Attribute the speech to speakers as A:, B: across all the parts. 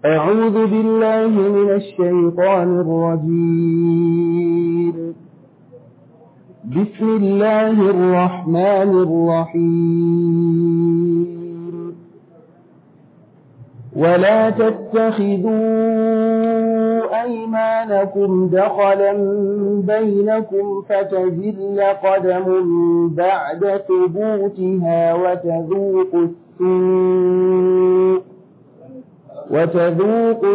A: أعوذ بالله من الشيطان الرجيم بسم الله الرحمن الرحيم ولا تتخذوا أيمانكم دخلا بينكم فتزل قدم بعد ثبوتها وتذوقوا السوء وتذوقوا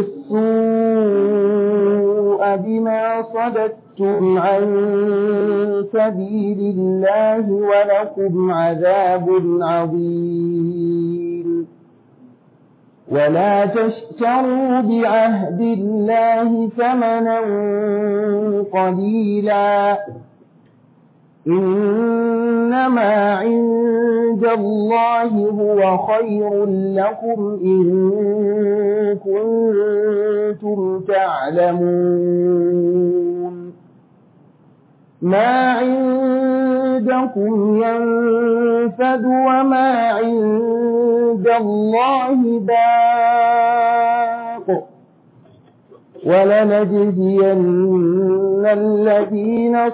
A: السوء بما صددتم عن سبيل الله ولكم عذاب عظيم ولا تشتروا بعهد الله ثمنا قليلا إنما عند الله هو خير لكم إن كنتم تعلمون ما عندكم ينفد وما عند الله باق ولنجزين الذين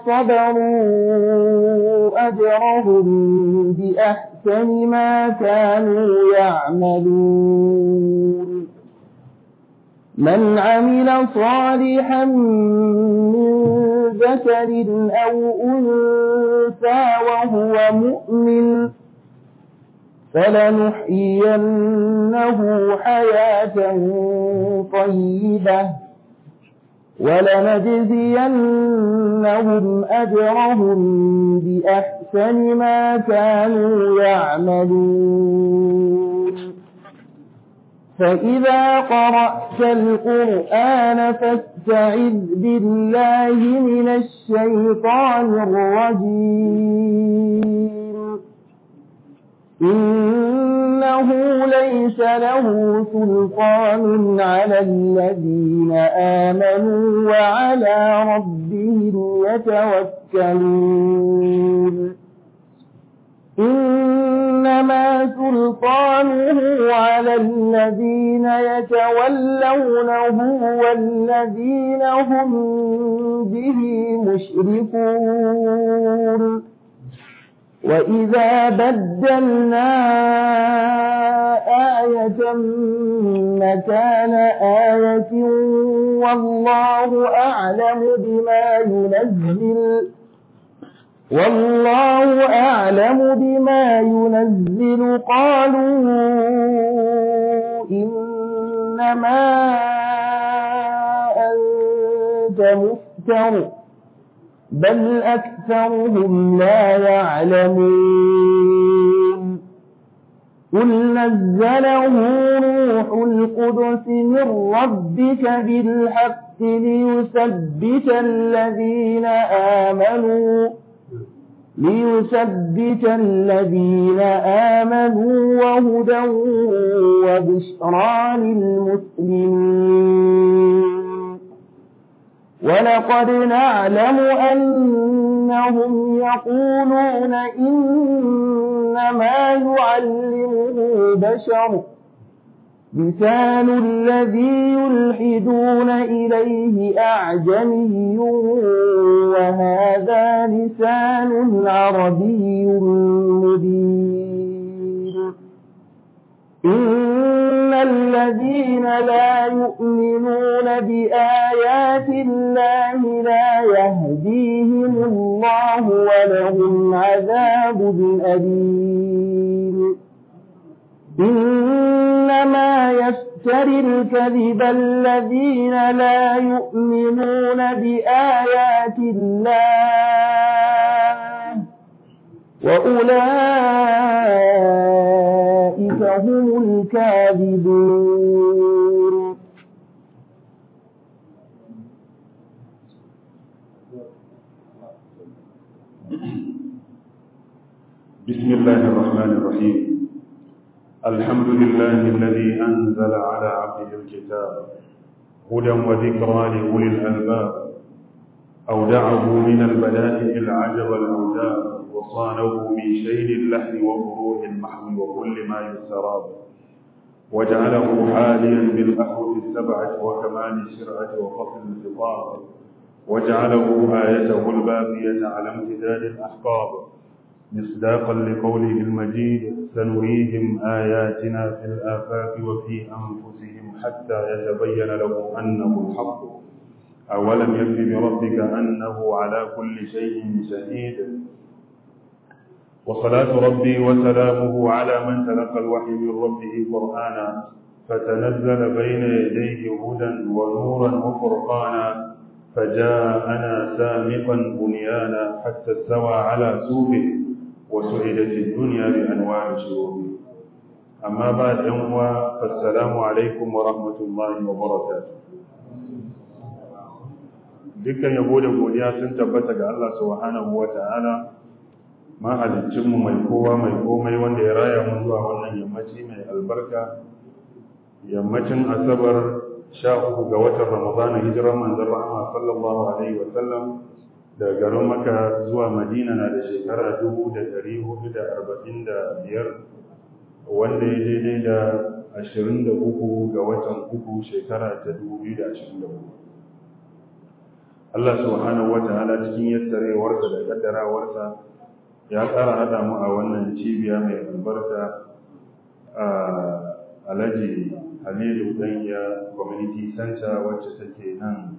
A: صبروا أجرهم بأحسن ما كانوا يعملون من عمل صالحا من ذكر أو أنثى وهو مؤمن فلنحيينه حياة طيبة ولنجزينهم أجرهم بأحسن ما كانوا يعملون فإذا قرأت القرآن فاستعذ بالله من الشيطان الرجيم إنه ليس له سلطان على الذين آمنوا وعلى ربهم يتوكلون إنما سلطانه على الذين يتولونه والذين هم به مشركون وإذا بدلنا آية مكان آية والله أعلم بما ينزل والله أعلم بما ينزل قالوا إنما أنت مفتر بل أكثرهم لا يعلمون قل نزله روح القدس من ربك بالحق ليثبت الذين آمنوا ليثبت الذين آمنوا وهدى وبشرى للمسلمين ولقد نعلم أنهم يقولون إنما يعلمه بشر لسان الذي يلحدون إليه أعجمي وهذا لسان عربي مبين إن الذين لا يؤمنون بآيات الله لا يهديهم الله ولهم عذاب أليم إنما يفتري الكذب الذين لا يؤمنون بآيات الله وأولئك هم الكاذبون
B: بسم الله الرحمن الرحيم الحمد لله الذي أنزل على عبده الكتاب هدى وذكرى لأولي الألباب أودعه من البدائع العجب الأوجاب وصانه من شيل اللحن وفروع المحو وكل ما يستراب وجعله حاليا بالأحرف السبعة وكمال الشرعة وفصل الخطاب وجعله آيته الباقية على امتداد الأحقاب مصداقا لقوله المجيد سنريهم آياتنا في الآفاق وفي أنفسهم حتى يتبين لهم أنه الحق أولم يكف بربك أنه على كل شيء شهيد وصلاة ربي وسلامه على من تلقى الوحي من ربه قرآنا فتنزل بين يديه هدى ونورا وفرقانا فجاءنا سامقا بنيانا حتى استوى على سوقه وسعدت الدنيا بأنواع شروره أما بعد يوم فالسلام عليكم ورحمة الله وبركاته dukkan yabo da godiya sun tabbata ga Allah subhanahu wata'ala mahaliccinmu mai kowa mai komai wanda ya raya mu zuwa wannan yammaci mai albarka yammacin asabar sha uku ga watan ramadana hijirar manzon rahama sallallahu alaihi wa sallam daga garin maka zuwa madina na da shekara dubu da ɗari hudu da arba'in da biyar wanda ya daidai da ashirin da uku ga watan uku shekara ta dubu biyu da ashirin da uku Allah subhanahu wa ta'ala cikin yassarewarsa da kaddarawarsa ya ƙara haɗa mu a wannan cibiya mai albarka a alhaji halilu ɗanya community center wacce take nan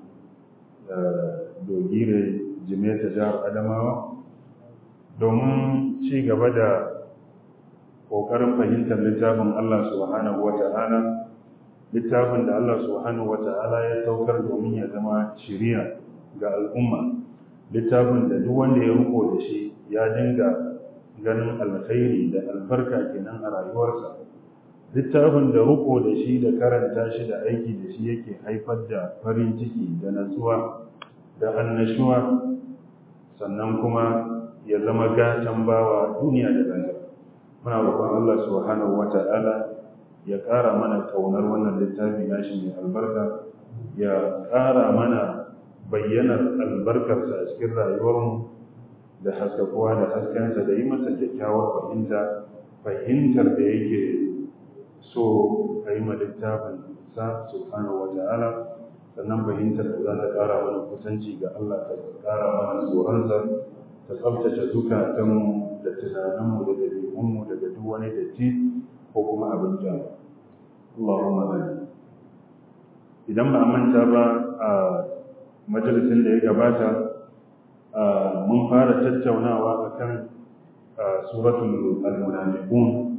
B: dogire jimeta jihar adamawa domin ci gaba da ƙoƙarin fahimtar littafin allah subhanahu wa ta'ala littafin da allah subhanahu wa ta'ala ya saukar domin ya zama shiriya ga al'umma littafin da duk wanda ya riko da shi ya dinga ganin alkhairi da albarka kenan a rayuwarsa littafin da riko da shi da karanta shi da aiki da shi yake haifar da farin ciki da natsuwa da annashuwa sannan kuma ya zama gatan bawa duniya da lahira muna roƙon Allah subhanahu wata'ala ya ƙara mana ƙaunar wannan littafi nashi mai albarka ya ƙara mana bayyanar albarkarsa a cikin rayuwarmu da haskakuwa da haskensa da yi masa kyakkyawar fahimta fahimtar da yake so a yi ma littafin sa subhanahu wa ta'ala sannan fahimtar da za ta ƙara mana kusanci ga Allah ta ƙara mana tsoronsa ta tsabtace zukatanmu da tunaninmu da ɗabi'unmu daga duk wani datti ko kuma abin da Allahumma amin idan ba a manta ba a majalisin da ya gabata mun fara tattaunawa akan suratul al-munafiqun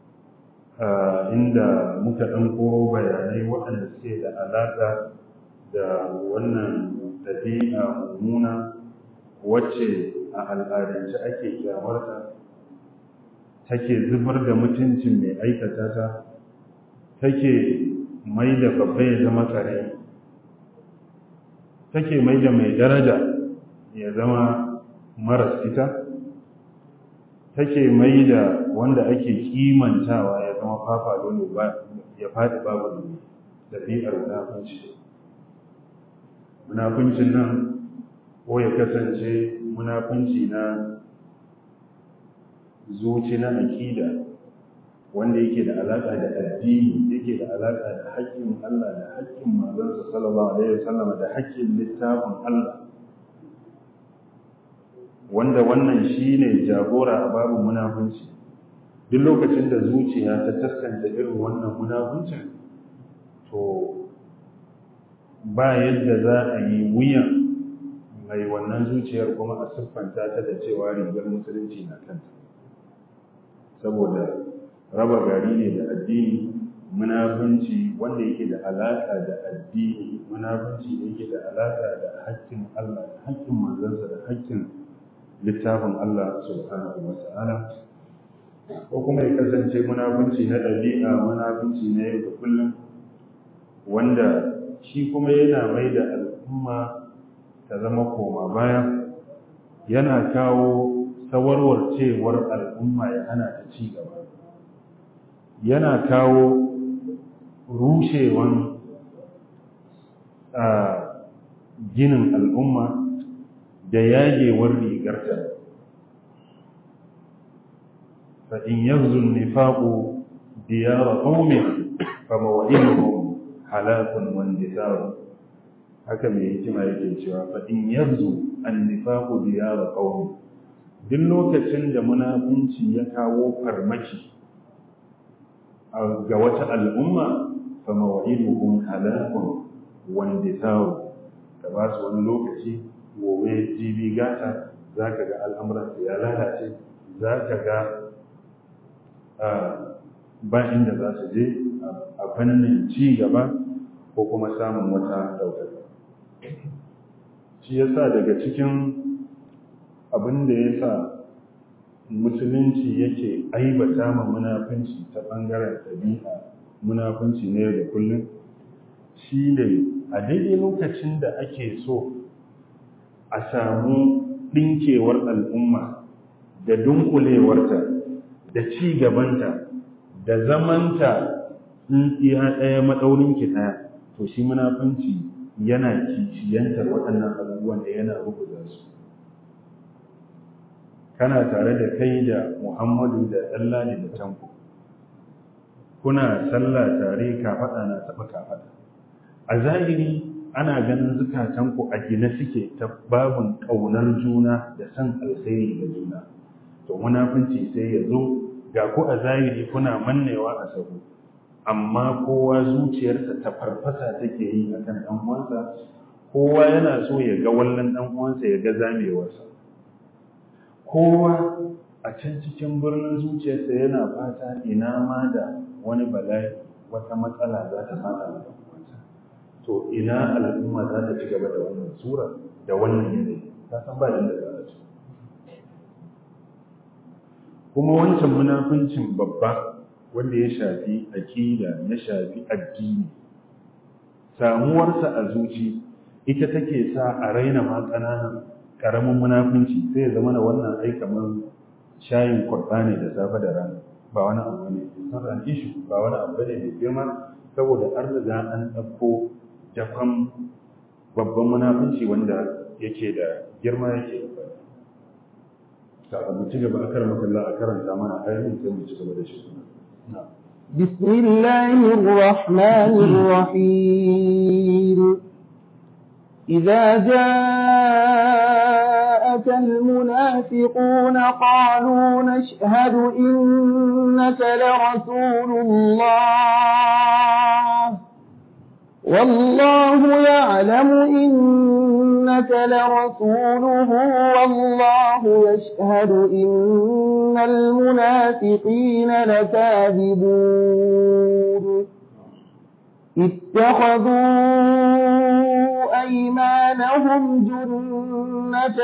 B: inda muka dan koro bayanai waɗanda suke da alaƙa da wannan ɗabi'a mummuna wacce a al'adance ake kyamarta take zubar da mutuncin mai aikata ta take mai da babba ya zama kare take mai da mai daraja ya zama maras ita take mai da wanda ake kimantawa ya zama fafa dole ba ya faɗi babu ɗabi'ar munafunci munafuncin nan ko ya kasance munafunci na zuci na aƙida wanda yake da alaƙa da addini yake da alaƙa da haƙƙin Allah da haƙƙin manzansa sallallahu alaihi wasallam da haƙƙin littafin Allah wanda wannan shine jagora a babin munafunci duk lokacin da zuciya ta taskanta irin wannan munafuncin to ba yadda za a yi wuyan mai wannan zuciyar kuma a siffanta ta da cewa rigar musulunci na kanta saboda raba gari ne da addini munafunci wanda yake da alaƙa da addini munafunci da yake da alaƙa da haƙƙin Allah da haƙƙin manzansa da haƙƙin littafin Allah subhanahu wa ta'ala ko kuma ya kasance munafunci na ɗabi'a munafunci na yau da kullum wanda shi kuma yana mai da al'umma ta zama koma baya yana kawo sawarwarcewar al'umma ya hana ta ci gaba yana kawo rushewan ginin al'umma da yagewar rigarta fa'in yanzu nifaƙo diyara qaumin fa maw'iduhum halakun wa indithar haka mai hikima yake cewa fa in yarzu an-nifaqu diyara qaumin duk lokacin da munafunci ya kawo farmaki ga wata al'umma fa maw'iduhum halakun wa indithar ka ba su wani lokaci gobe jibi gata za ka ga al'amuransa ya lalace za ka ga ba inda za su je a fannin ci gaba ko kuma samun wata ɗaukaka shi ya sa daga cikin abin da ya sa musulunci yake aibata ma munafunci ta ɓangaren ɗabi'a munafunci ne da kullum shi ne a daidai lokacin da ake so a samu ɗinkewar al'umma da dunkulewarta da ci gabanta da zamanta iya ɗaya maɗaurinki ɗaya to shi munafunci yana kishiyantar waɗannan abubuwan da yana rubuta su kana tare da kai da muhammadu da ɗallani da tanko kuna sallah tare kafaɗa na taɓa kafaɗa a zahiri ana ganin zukatanku a gina suke ta babin ƙaunar juna da san alkhairi ga juna to munafunci sai ya zo ga ku a zahiri kuna mannewa a sahu amma kowa zuciyarsa ta farfasa take yi akan ɗan uwansa kowa yana so ya ga wallan ɗan uwansa ya ga zamewarsa kowa a can cikin birnin zuciyarsa yana fata ina ma da wani bala'i wata matsala za ta fada da uwansa to ina al'umma za ta ci gaba da wannan sura da wannan yanayi ta san ba inda za a ci kuma wancan munafincin babba wanda ya shafi aƙida ya shafi addini samuwarsa a zuci ita take sa a raina ma ƙananan ƙaramin munafunci sai ya zama na wannan ai kamar shayin kurɓa ne da safe da rana ba wani abu ne sun ishu ba wani abu ne mai girma saboda an riga an ɗauko jakon babban munafunci wanda yake da girma yake da kafin mu ci gaba a karan makalla a karanta mana ayoyin sai mu ci gaba da shi
A: بسم الله الرحمن الرحيم إذا جاءك المنافقون قالوا نشهد إنك لرسول الله والله يعلم إنك لرسوله والله يشهد إن المنافقين لكاذبون اتخذوا أيمانهم جنة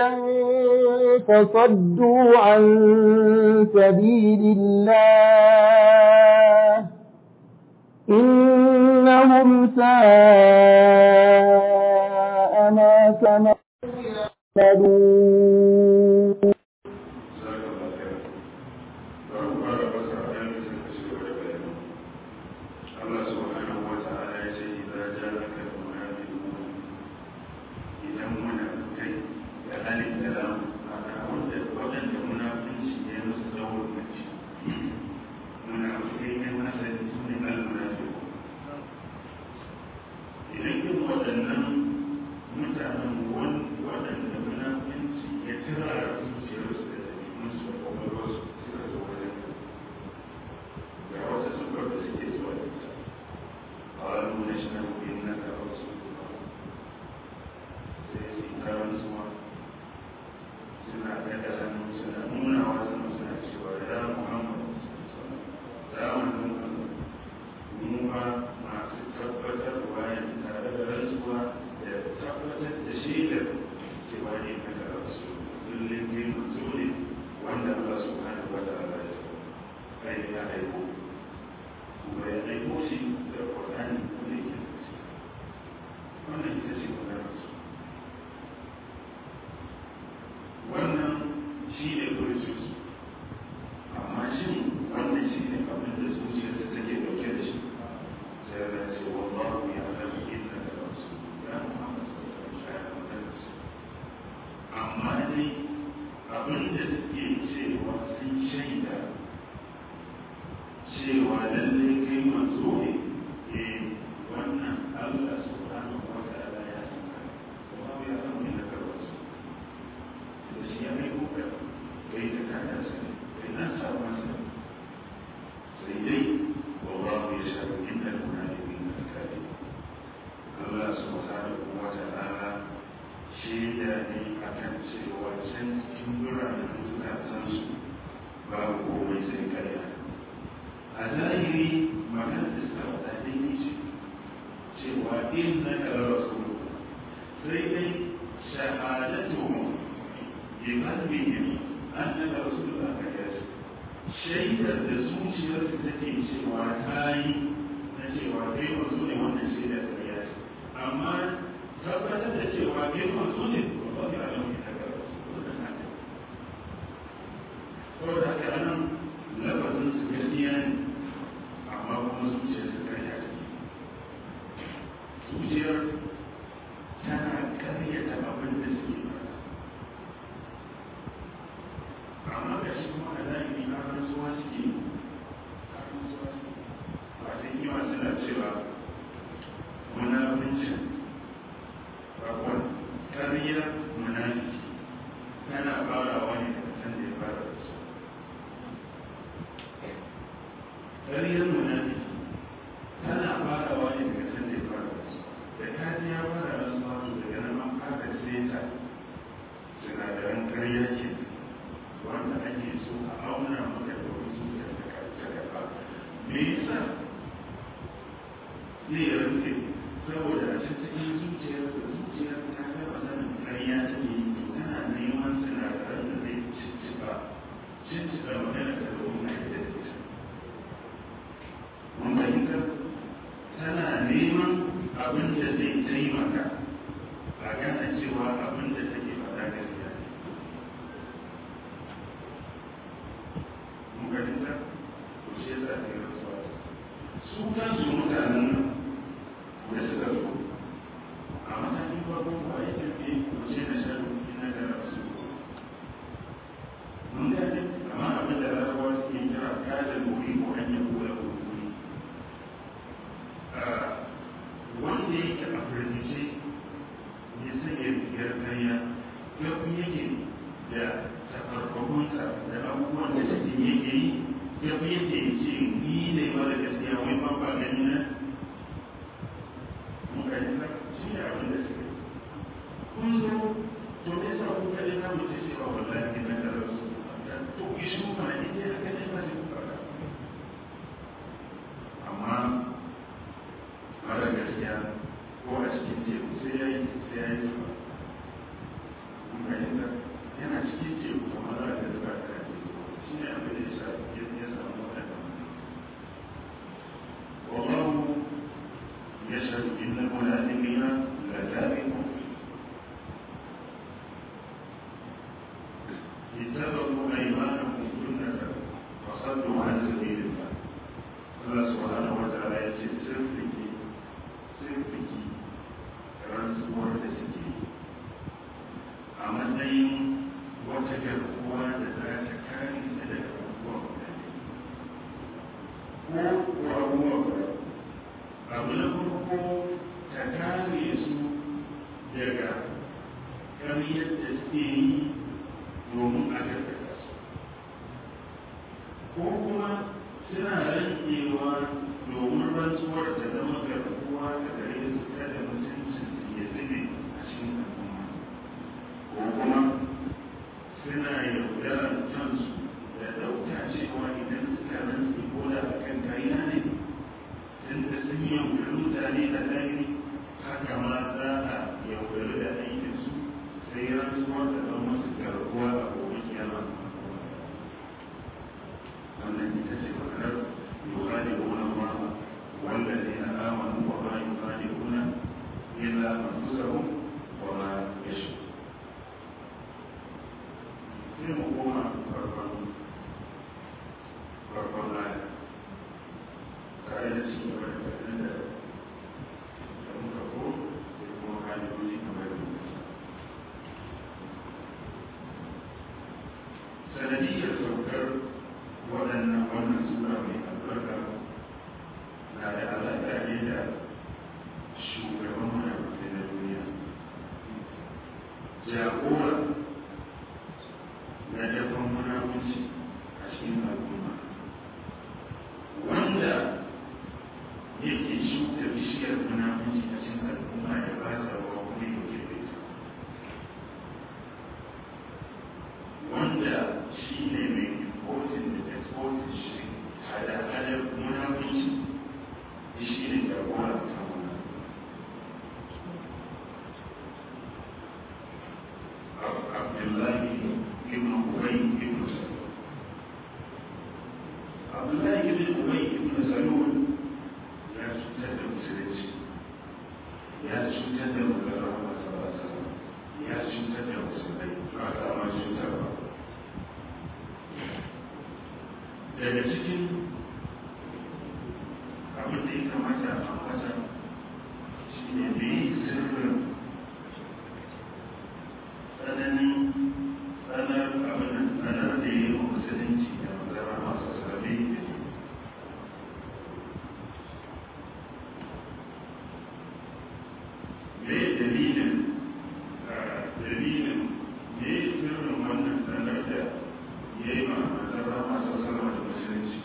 A: فصدوا عن سبيل الله إنهم ساء ما كانوا يعملون
C: lalle kai manzo ne eh wannan Allah subhanahu wa ta'ala ya san ka kuma ya san inda ka rasu da shi ya mai kuka kai da kada sa kai nan sa masa sai dai wallahu ya shaɗu inda munafiqin da kafir Allah subhanahu wa ta'ala shaida ne akan cewa can cikin biranen zukatansu babu komai sai karya a zahiri magana da suka faɗa daidai ce cewa in na kala rasulu sai dai shahadatu bi qalbihim annaka rasulullah ka yace shaidar da zuciyarsu take cewa ta yi na cewa kai manzo ne wannan shaidar ta yace amma tabbatar da cewa kai manzo ne ba ba ya alamu ita ga rasulullah saboda haka anan lafazin su gaskiya ne amma kuma zuciyar su karya ce zuciyar tana karyata abin da suke fara amma ga shi kuma a zahiri a rantsuwa suke a rantsuwa suke ba sai kima suna cewa munafincin bakon karyar munafiki tana farawa ne daga can da ya fara da su ƙaryar munafiki tana farawa ne daga can da ya fara da su da kaji ya fara da su wato daga nan an fara seta sinadaran ƙarya ke wanda ake so a auna maka da wani zuciya ta gaba me yasa zai rantse saboda a cikin zuciyar da zuciyar ta gaba sanin ƙarya take yi tana neman sinadaran da zai cicciɓa cicciɓa magana da domin a yi da ita fahimtar tana neman abin da zai taimaka a gane cewa abin da take faɗa gaskiya ne mun fahimta to shi yasa ta yi rasuwa su kansu mutanen nan da suka zo a matakin farko ba ya tafi wace na shaɗu ina da rasu mun gane amma abin da rasuwa suke kira kada wuri ko hanyar kula ko wanda yake a firgice ya sanya rigar kanya gafi yake da tafarfahunsa da abubuwan da cikin yake yi gafi yake ce ni ne mara gaskiya wai ba ba gani na mun gani na shi ne abin da suke kun zo to me yasa kun kaɗe na mutu cewa wallahi na da rasu to ishu mana ita haka ne ba sai ku faɗa amma mara gaskiya ko a cikin teku sai ya yi sai ya yi zuba kuma yadda yana cikin teku kuma za a ga zuba ta teku shi ne abin da ya sa ya samu waɗanda wallahu ya shaɗu inna munafiqina la tabiqun اتبعوا أيمانهم جنة وصدوا عن سبيل الله Allah subhanahu wa ta'ala ya ce sun fiki sun fiki rantsuwar da suke a matsayin wata garkuwa da za ta kare su daga abubuwa mutane ko ko abubuwa guda abu na farko ta kare su daga ƙaryar da suke yi domin a gargata su ko kuma suna rantsewa domin rantsuwar ta zama garkuwa ta gare su kada mutuncin su ya zube a cikin al'umma ko kuma suna yaudarar kansu da ɗauka cewa idan suka rantse ko da a kan kariya ne tun da sun yaudari mutane a zahiri haka ma za a yaudari da aikinsu sai rantsuwar ta zama musu garkuwa a gobe kiyama wannan ita ce maganar yukhadi'una Allah wallazina amanu wa ma yukhadi'una illa anfusahum wa ma yashurun sai mu koma farkon farkon aya tare da ci gaba da tsarin da da muka ko sai kuma ka'idoji kamar da muka sa sanadiyyar saukar waɗannan wannan sura mai albarka zuciyar munafunci a cikin al'umma ya ba ta wa kuma ya ke da ita wanda shi ne mai importing da exporting shi hada-hadar munafunci shi ne jagora ta wannan Abdullahi ibn Ubay ibn Salul Abdullahi ibn Ubay ibn Salul ya cutar da musulunci ya cutar da maganar masu ya cutar da musulmai ba ta ma cutarwa daga cikin abin da ya kamata a ambata shi ne da yi sirrin tsananin tsanar abin da tsanar da ya yi wa musulunci da magana masu sarari da ne me dalilin dalilin me sirrin wannan tsanar da ya yi ma magana masu sarari da musulunci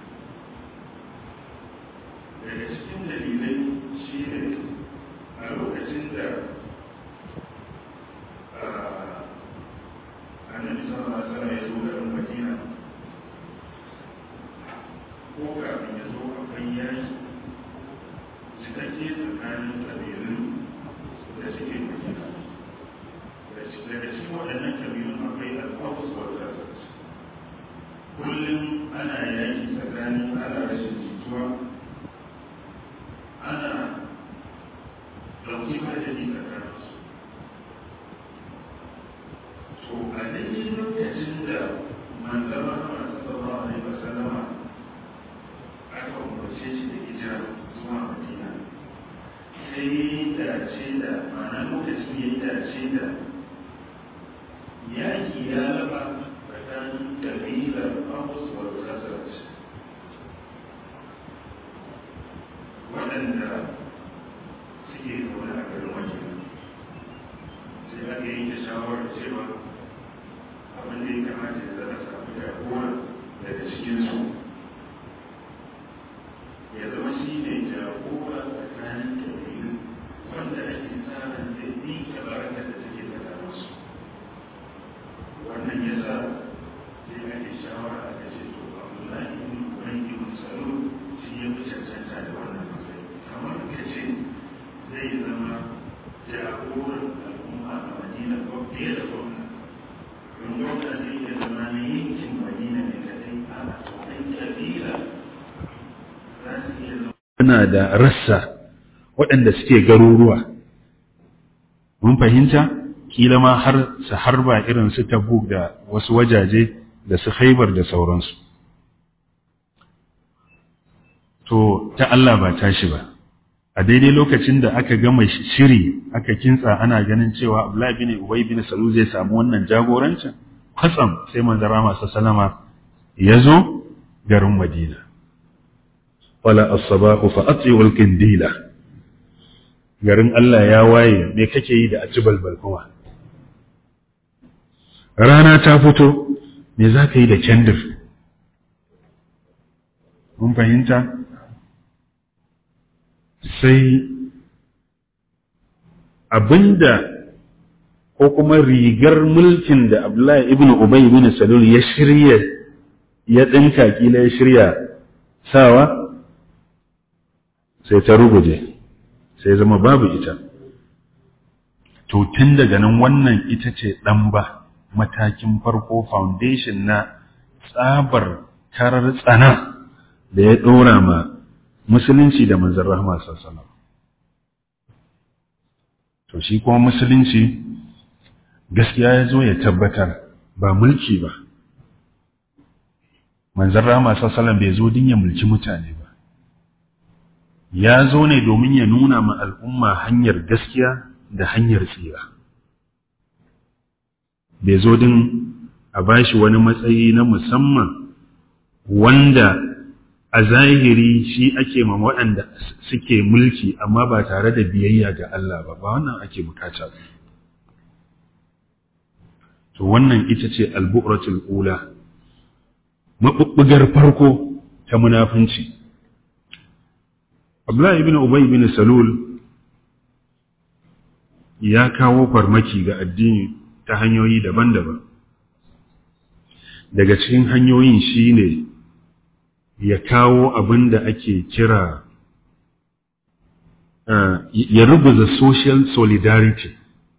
C: daga cikin dalilai shi ne a lokacin da annabi sallallahu alaihi wasallam ya zo garin Madina ko kafin ya zo akwai yaki cikakke tsakanin kabilun da suke Madina daga cikin waɗannan kabilun akwai al-Aws wal Khazraj kullum ana yaki tsakanin ana rashin jituwa ana ɗauki madadi tsakaninsu to a daidai lokacin da manzama masu sallallahu alaihi wasallama aka umarce shi da hijira zuwa madina sai ya yi dace da ma'ana lokacin ya yi dace da yaƙi ya raba tsakanin kabilar Abbas wa Khazraj waɗanda suke zaune a garin madina sai aka yi da shawarar cewa abin da ya kamata ya zama samu jagora daga cikinsu ya zama shi ne jagora tsakanin kabilu wanda ake tsarin zai ɗinka barakar da take tsakaninsu wannan ya sa sai ake shawara aka ce to abdullahi ibn ubay ibn salul shi ya fi cancanta da wannan matsayi kamar ka ce zai zama jagoran al'umma a madina ko fiye da gwamna don gwamna zai iya zama na yankin madina ne kadai a ɗan kabila za su iya zama
B: suna da rassa waɗanda suke garuruwa mun fahimta kila ma har su harba irin su tabuk da wasu wajaje da su haibar da sauransu to ta Allah ba tashi ba a daidai lokacin da aka gama shiri aka kintsa ana ganin cewa Abdullahi bin Ubay bin Salul zai samu wannan jagorancin kwatsam sai manzara masu salama ya zo garin Madina wala as-sabahu fa at'iu al-qindila garin Allah ya waye me kake yi da aci balbal kuma rana ta fito me za ka yi da kendir mun fahimta sai abinda ko kuma rigar mulkin da Abdullahi ibn Ubay ibn Salul ya shirya ya dinka kila ya shirya sawa sai ta ruguje sai zama babu ita to tun daga nan wannan ita ce ɗan ba matakin farko foundation na tsabar karar tsana da ya ɗora ma musulunci da manzan rahama sallallahu to shi kuma musulunci gaskiya ya zo ya tabbatar ba mulki ba manzan rahama sallallahu bai zo din ya mulki mutane ba ya zo ne domin ya nuna ma al'umma hanyar gaskiya da hanyar tsira bai zo din a bashi wani matsayi na musamman wanda a zahiri shi ake ma waɗanda suke mulki amma ba tare da biyayya ga Allah ba ba wannan ake bukata ba to wannan ita ce albu'ratul ula mabubbugar farko ta munafunci Abdullahi ibn Ubay ibn Salul ya kawo farmaki ga addini ta hanyoyi daban-daban daga cikin hanyoyin shine ya kawo abin da ake kira uh, ya rubuta social solidarity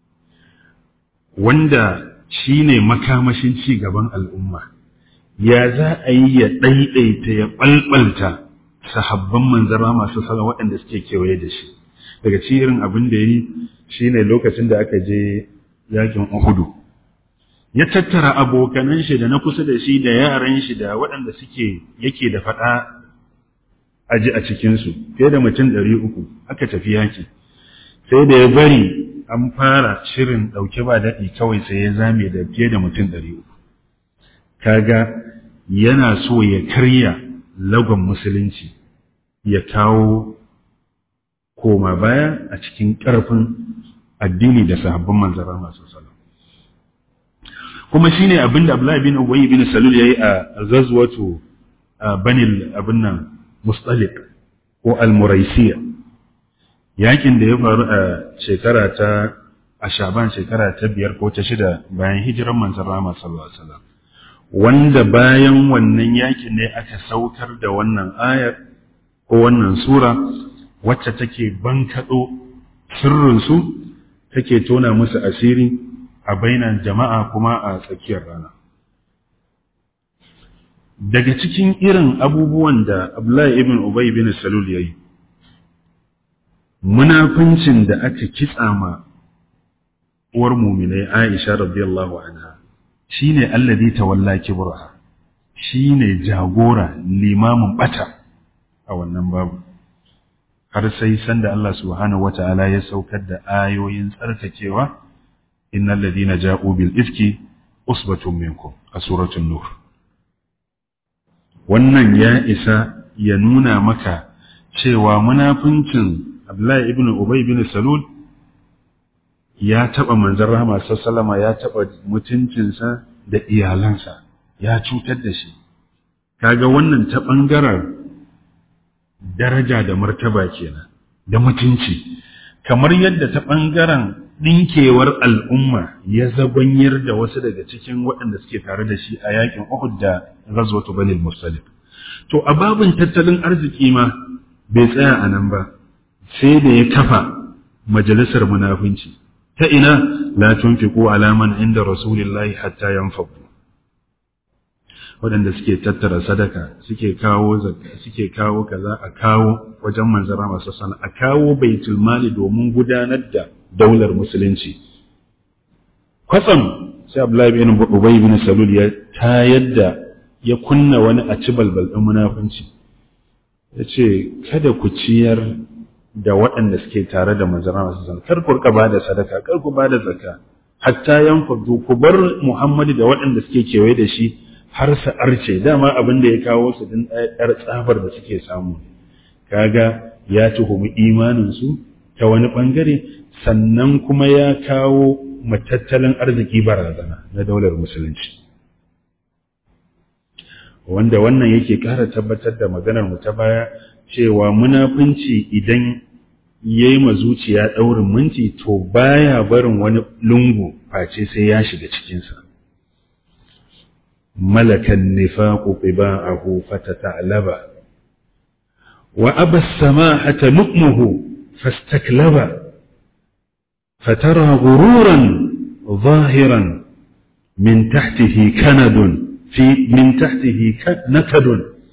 B: wanda shine makamashin ci gaban al'umma ya za a yi ya ɗaiɗaita ya ɓalɓalta sahabban manzara masu salon waɗanda suke kewaye da shi daga cikin abin da ya yi shine lokacin da aka je yakin uhudu ya tattara abokanan shi da na kusa da shi da yaran shi da waɗanda suke yake da faɗa aji a cikinsu fiye da mutum ɗari uku aka tafi yaki sai da ya bari an fara shirin ɗauke ba daɗi kawai sai ya zame da fiye da mutum ɗari uku kaga yana so ya karya lagon musulunci ya kawo koma baya a cikin ƙarfin addini da sahabban manzara masu salon kuma shine abin da Abdullahi bin Ubay bin Salul yayi a ghazwatu Banil abin nan Mustaliq ko Al-Muraisiya yakin da ya faru a shekara ta a Shaban shekara ta biyar ko ta shida bayan hijiran manzon Rahama sallallahu alaihi wasallam wanda bayan wannan yakin ne aka saukar da wannan ayar ko wannan sura wacce take bankaɗo sirrinsu take tona musu asiri a bainan jama'a kuma a tsakiyar rana daga cikin irin abubuwan da Abdullahi ibn Ubay bin Salul yayi munafincin da aka kitsa ma uwar muminai Aisha radiyallahu anha shine alladhi tawalla kibraha shine jagora limamin bata a wannan babu har sai sanda Allah subhanahu wata'ala ya saukar da ayoyin tsarkakewa innal ladina ja'u bil ifki usbatun minkum a suratul nur wannan ya isa ya nuna maka cewa munafincin Abdullahi ibn Ubay ibn Salul ya taba manzon rahama sallama ya taba mutuncinsa da iyalansa ya cutar da shi kaga wannan ta bangaren daraja da martaba kenan da mutunci kamar yadda ta ɓangaren ɗinkewar al'umma ya zagonyar da wasu daga cikin waɗanda suke tare da shi a yakin Uhud da ghazwatu Bani Mustalik to a babin tattalin arziki ma bai tsaya a nan ba sai da ya kafa majalisar munafunci ta ina la tunfiqu ala man inda rasulillahi hatta yanfadu waɗanda suke tattara sadaka suke kawo zakka suke kawo kaza a kawo wajen manzara masu sana a kawo baitul mali domin gudanar da daular musulunci kwatsam sai Abdullahi bin Ubay bin Salul ya tayar da ya kunna wani a ci balbal ɗin munafunci ya ce kada ku ciyar da waɗanda suke tare da manzara masu sana kar ku rika bada sadaka kar ku bada zakka hatta yanfadu ku bar Muhammadu da waɗanda suke kewaye da shi har su arce dama abin da ya kawo su din ɗayar tsabar da suke samu kaga ya tuhumi imaninsu ta wani ɓangare sannan kuma ya kawo matattalin arziki barazana na daular musulunci wanda wannan yake ƙara tabbatar da maganar mu ta baya cewa munafunci idan ya yi zuciya ɗaurin minti to baya barin wani lungu face sai ya shiga cikinsa ملك النفاق طباعه فتتعلب وأبى السماحة لؤمه فاستكلب فترى غرورا ظاهرا من تحته كند في من تحته نكد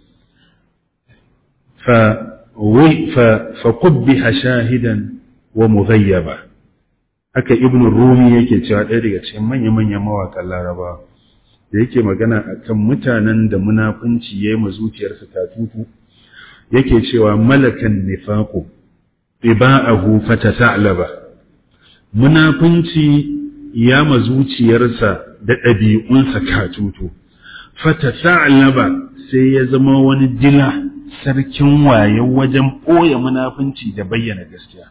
B: فقبح شاهدا ومغيبا haka ibn rumi yake cewa ɗaya daga cikin manya-manyan mawaƙan larabawa da yake magana a kan mutanen da munafunci ya yi ma zuciyarsa tatutu yake cewa malakan nifaku iba'ahu fata ta'laba munafunci ya ma zuciyarsa da ɗabi'unsa katutu fata ta'laba sai ya zama wani dila sarkin waye wajen ɓoye munafunci da bayyana gaskiya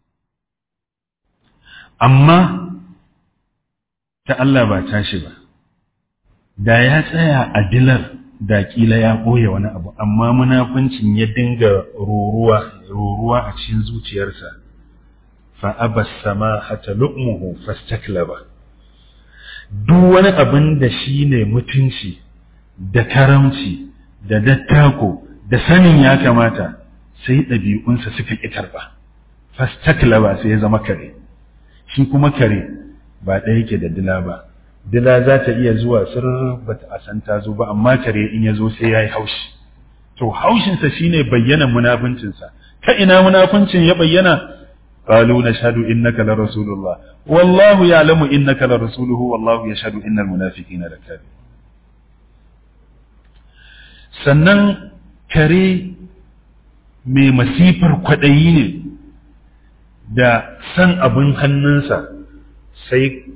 B: amma ta Allah ba tashi ba da ya tsaya a dilar da kila ya ɓoye wani abu amma munafincin ya dinga ruruwa ruruwa a cikin zuciyarsa fa abas samahata lu'muhu fastaklaba duk wani abin da shi ne mutunci da karamci da dattako da sanin ya kamata sai ɗabi'unsa suka ƙi karɓa fastaklaba sai ya zama kare shi kuma kare ba ɗaya yake da dila ba dila za ta iya zuwa sir ba ta a san ta zo ba amma kare in ya zo sai ya yi haushi to haushinsa shine bayyana munafuncinsa ta ina munafuncin ya bayyana قالوا نشهد إنك لرسول الله والله يعلم إنك لرسوله والله يشهد إن المنافقين لكاذبون sannan kare mai masifar kwaɗayi ne da san abin hannunsa sai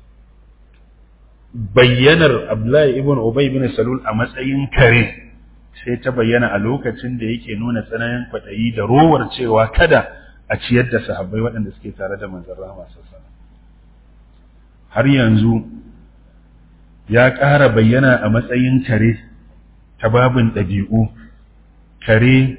B: bayyanar Abdullahi ibn Ubay ibn Salul a matsayin kare sai ta bayyana a lokacin da yake nuna tsananin kwaɗayi da rowar cewa kada a ciyar da sahabbai waɗanda suke tare da manzon rahama sallallahu har yanzu ya ƙara bayyana a matsayin kare ta babin ɗabi'u kare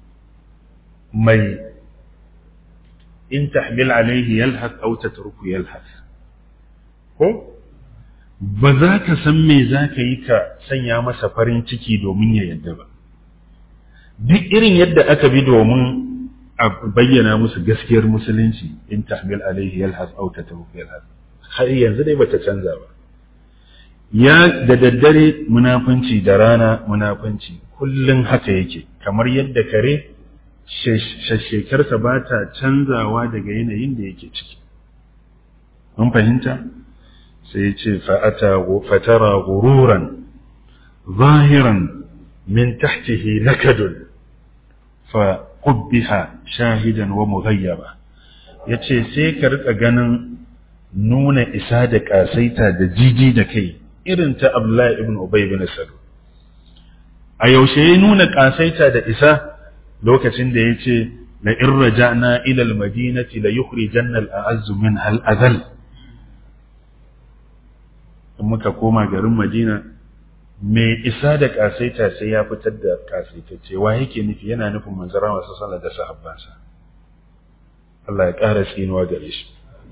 B: mai in tahmil alaihi yalhaq aw tatruku yalhaq ko ba za ka san me za ka yi ka sanya masa farin ciki domin ya yadda ba duk irin yadda aka bi domin a bayyana musu gaskiyar musulunci in tahmil alaihi yalhaq aw tatruku yalhaq har yanzu dai bata canza ba ya da daddare munafunci da rana munafunci kullum haka yake kamar yadda kare shashekarsa ba ta canzawa daga yanayin da yake ciki mun fahimta sai ya ce fatara gururan zahiran min tahtihi nakadun fa qubbiha shahidan wa mughayyaba yace sai ka rika ganin nuna isa da kasaita da jiji da kai irin ta Abdullahi ibn Ubay ibn Salul a yaushe ya nuna kasaita da isa lokacin da yace la in raja'na ila al-madinati la yukhrijanna al-a'azzu min al-adhal in muka koma garin Madina mai isa da kasaita sai ya fitar da kasaitacce wa yake nufi yana nufin manzara masu sallar da sahabbansa Allah ya ƙara tsinuwa gare shi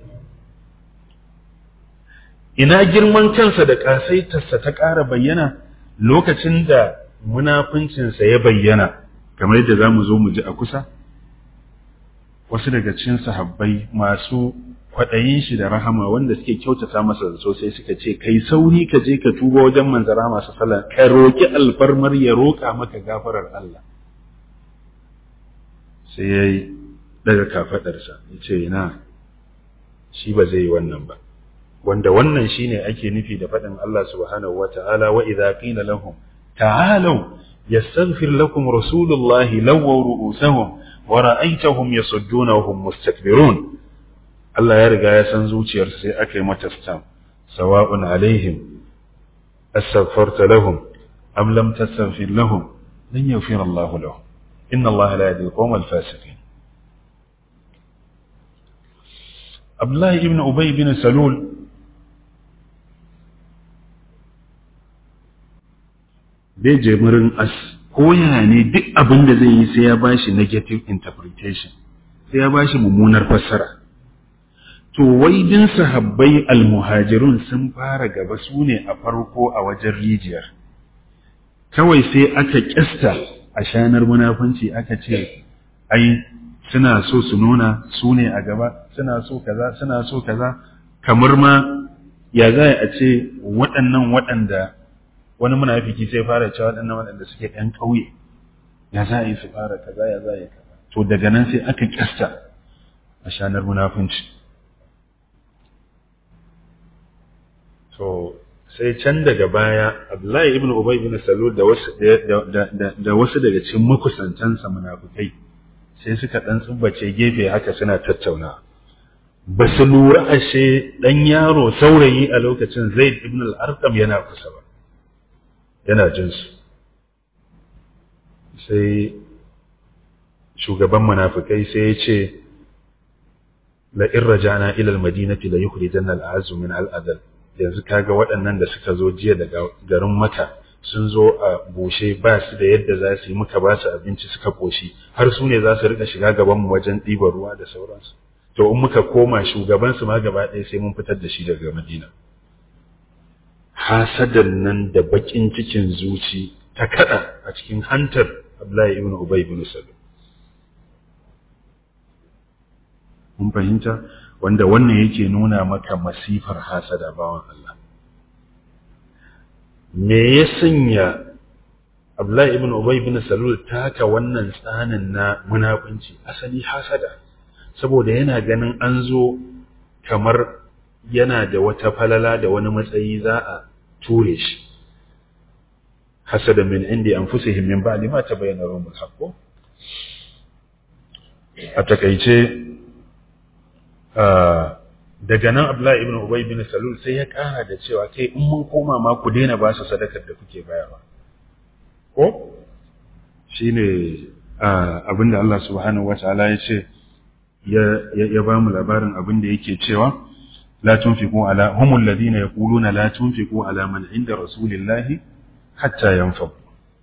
B: ina girman kansa da ƙasaitarsa ta ƙara bayyana lokacin da munafuncinsa ya bayyana kamar yadda za mu zo mu ji a kusa wasu daga cikin sahabbai masu kwaɗayin shi da rahama wanda suke kyautata masa da sosai suka ce kai sauri ka je ka tuba wajen manzara masu sallah ka roƙi alfarmar ya roƙa maka gafarar Allah sai ya yi daga kafaɗarsa ya ce ina shi ba zai yi wannan ba wanda wannan shine ake nufi da faɗin Allah subhanahu wata'ala wa idza qila lahum ta'alu yastaghfir lakum rasulullahi lawaw ru'usahum wa ra'aytahum yasudduna wa hum mustakbirun Allah ya riga ya san zuciyar sai aka yi mata stam sawa'un alaihim astaghfarta lahum am lam tastaghfir lahum lan yaghfir Allah lahum inna Allah la yahdi al-qawm al-fasiqin Abdullah ibn Ubay ibn Salul bai je murin as ko yana ne duk abin da zai yi sai ya bashi negative interpretation sai ya bashi mummunar fassara to wai din sahabbai almuhajirun sun fara gaba su ne a farko a wajen rijiyar kawai sai aka kyasta a shanar munafunci aka ce ai suna so su nuna su ne a gaba suna so kaza suna so kaza kamar ma ya za a ce waɗannan waɗanda wani munafiki sai fara cewa waɗannan waɗanda suke ɗan ƙauye ya za a yi su fara kaza ya za a yi kaza to daga nan sai aka kyasta a shanar munafunci to sai can daga baya Abdullahi ibn Ubay ibn Salul da wasu da wasu daga cikin makusantansa munafikai sai suka dan tsubbace gefe haka suna tattauna ba su lura ashe dan yaro saurayi a lokacin Zaid ibn al-Arqam yana kusa ba yana jin su sai shugaban munafikai sai ya ce la in raja'na ila al-madinati la yukhrijanna al-a'azzu min al-adl yanzu kaga waɗannan da suka zo jiya daga garin maka sun zo a bushe ba su da yadda za su yi muka ba su abinci suka koshi har su ne za su rika shiga gaban mu wajen ɗiban ruwa da sauransu to in muka koma shugaban su ma gaba ɗaya sai mun fitar da shi daga Madina hasadan nan da bakin cikin zuci ta kada a cikin hantar Abdullahi ibn Ubay ibn Salul mun fahimta wanda wannan yake nuna maka masifar hasada bawan Allah me ya sanya Abdullahi ibn Ubay ibn Salul taka wannan tsanin na munafunci asali hasada saboda yana ganin an zo kamar yana da wata falala da wani matsayi za a ture shi hasada min indi anfusihim min ba'di ma tabayyana lahum al-haqq a takaice daga nan Abdullahi ibn Ubay ibn Salul sai ya kara da cewa kai in mun koma ma ku daina ba su sadakar da kuke bayarwa ko shine abinda Allah subhanahu wataala ya ce ya ba mu labarin abin da yake cewa la tunfiqu ala humul ladina yaquluna la tunfiqu ala man inda rasulillahi hatta yanfadu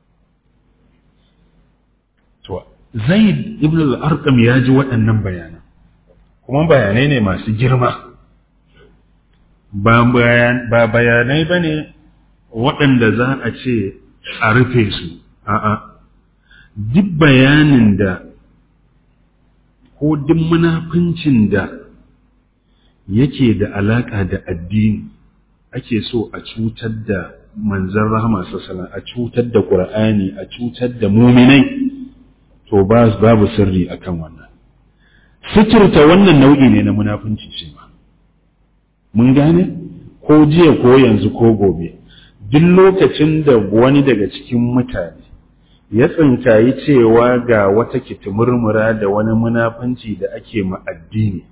B: to Zaid ibn al-Arqam ya ji waɗannan bayanan kuma bayanai ne masu girma ba bayanai ba ne waɗanda za a ce a rufe su a'a duk bayanin da ko duk munafincin da yake da alaƙa da addini ake so a cutar da manzan rahama sassalan a cutar da ƙur'ani a cutar da muminai to babu sirri akan wannan fikirta wannan nau'i ne na munafunci ce ma mun gane ko jiya ko yanzu ko gobe duk lokacin da wani daga cikin mutane ya tsinkayi cewa ga wata kitimurmura da wani munafunci da ake ma addini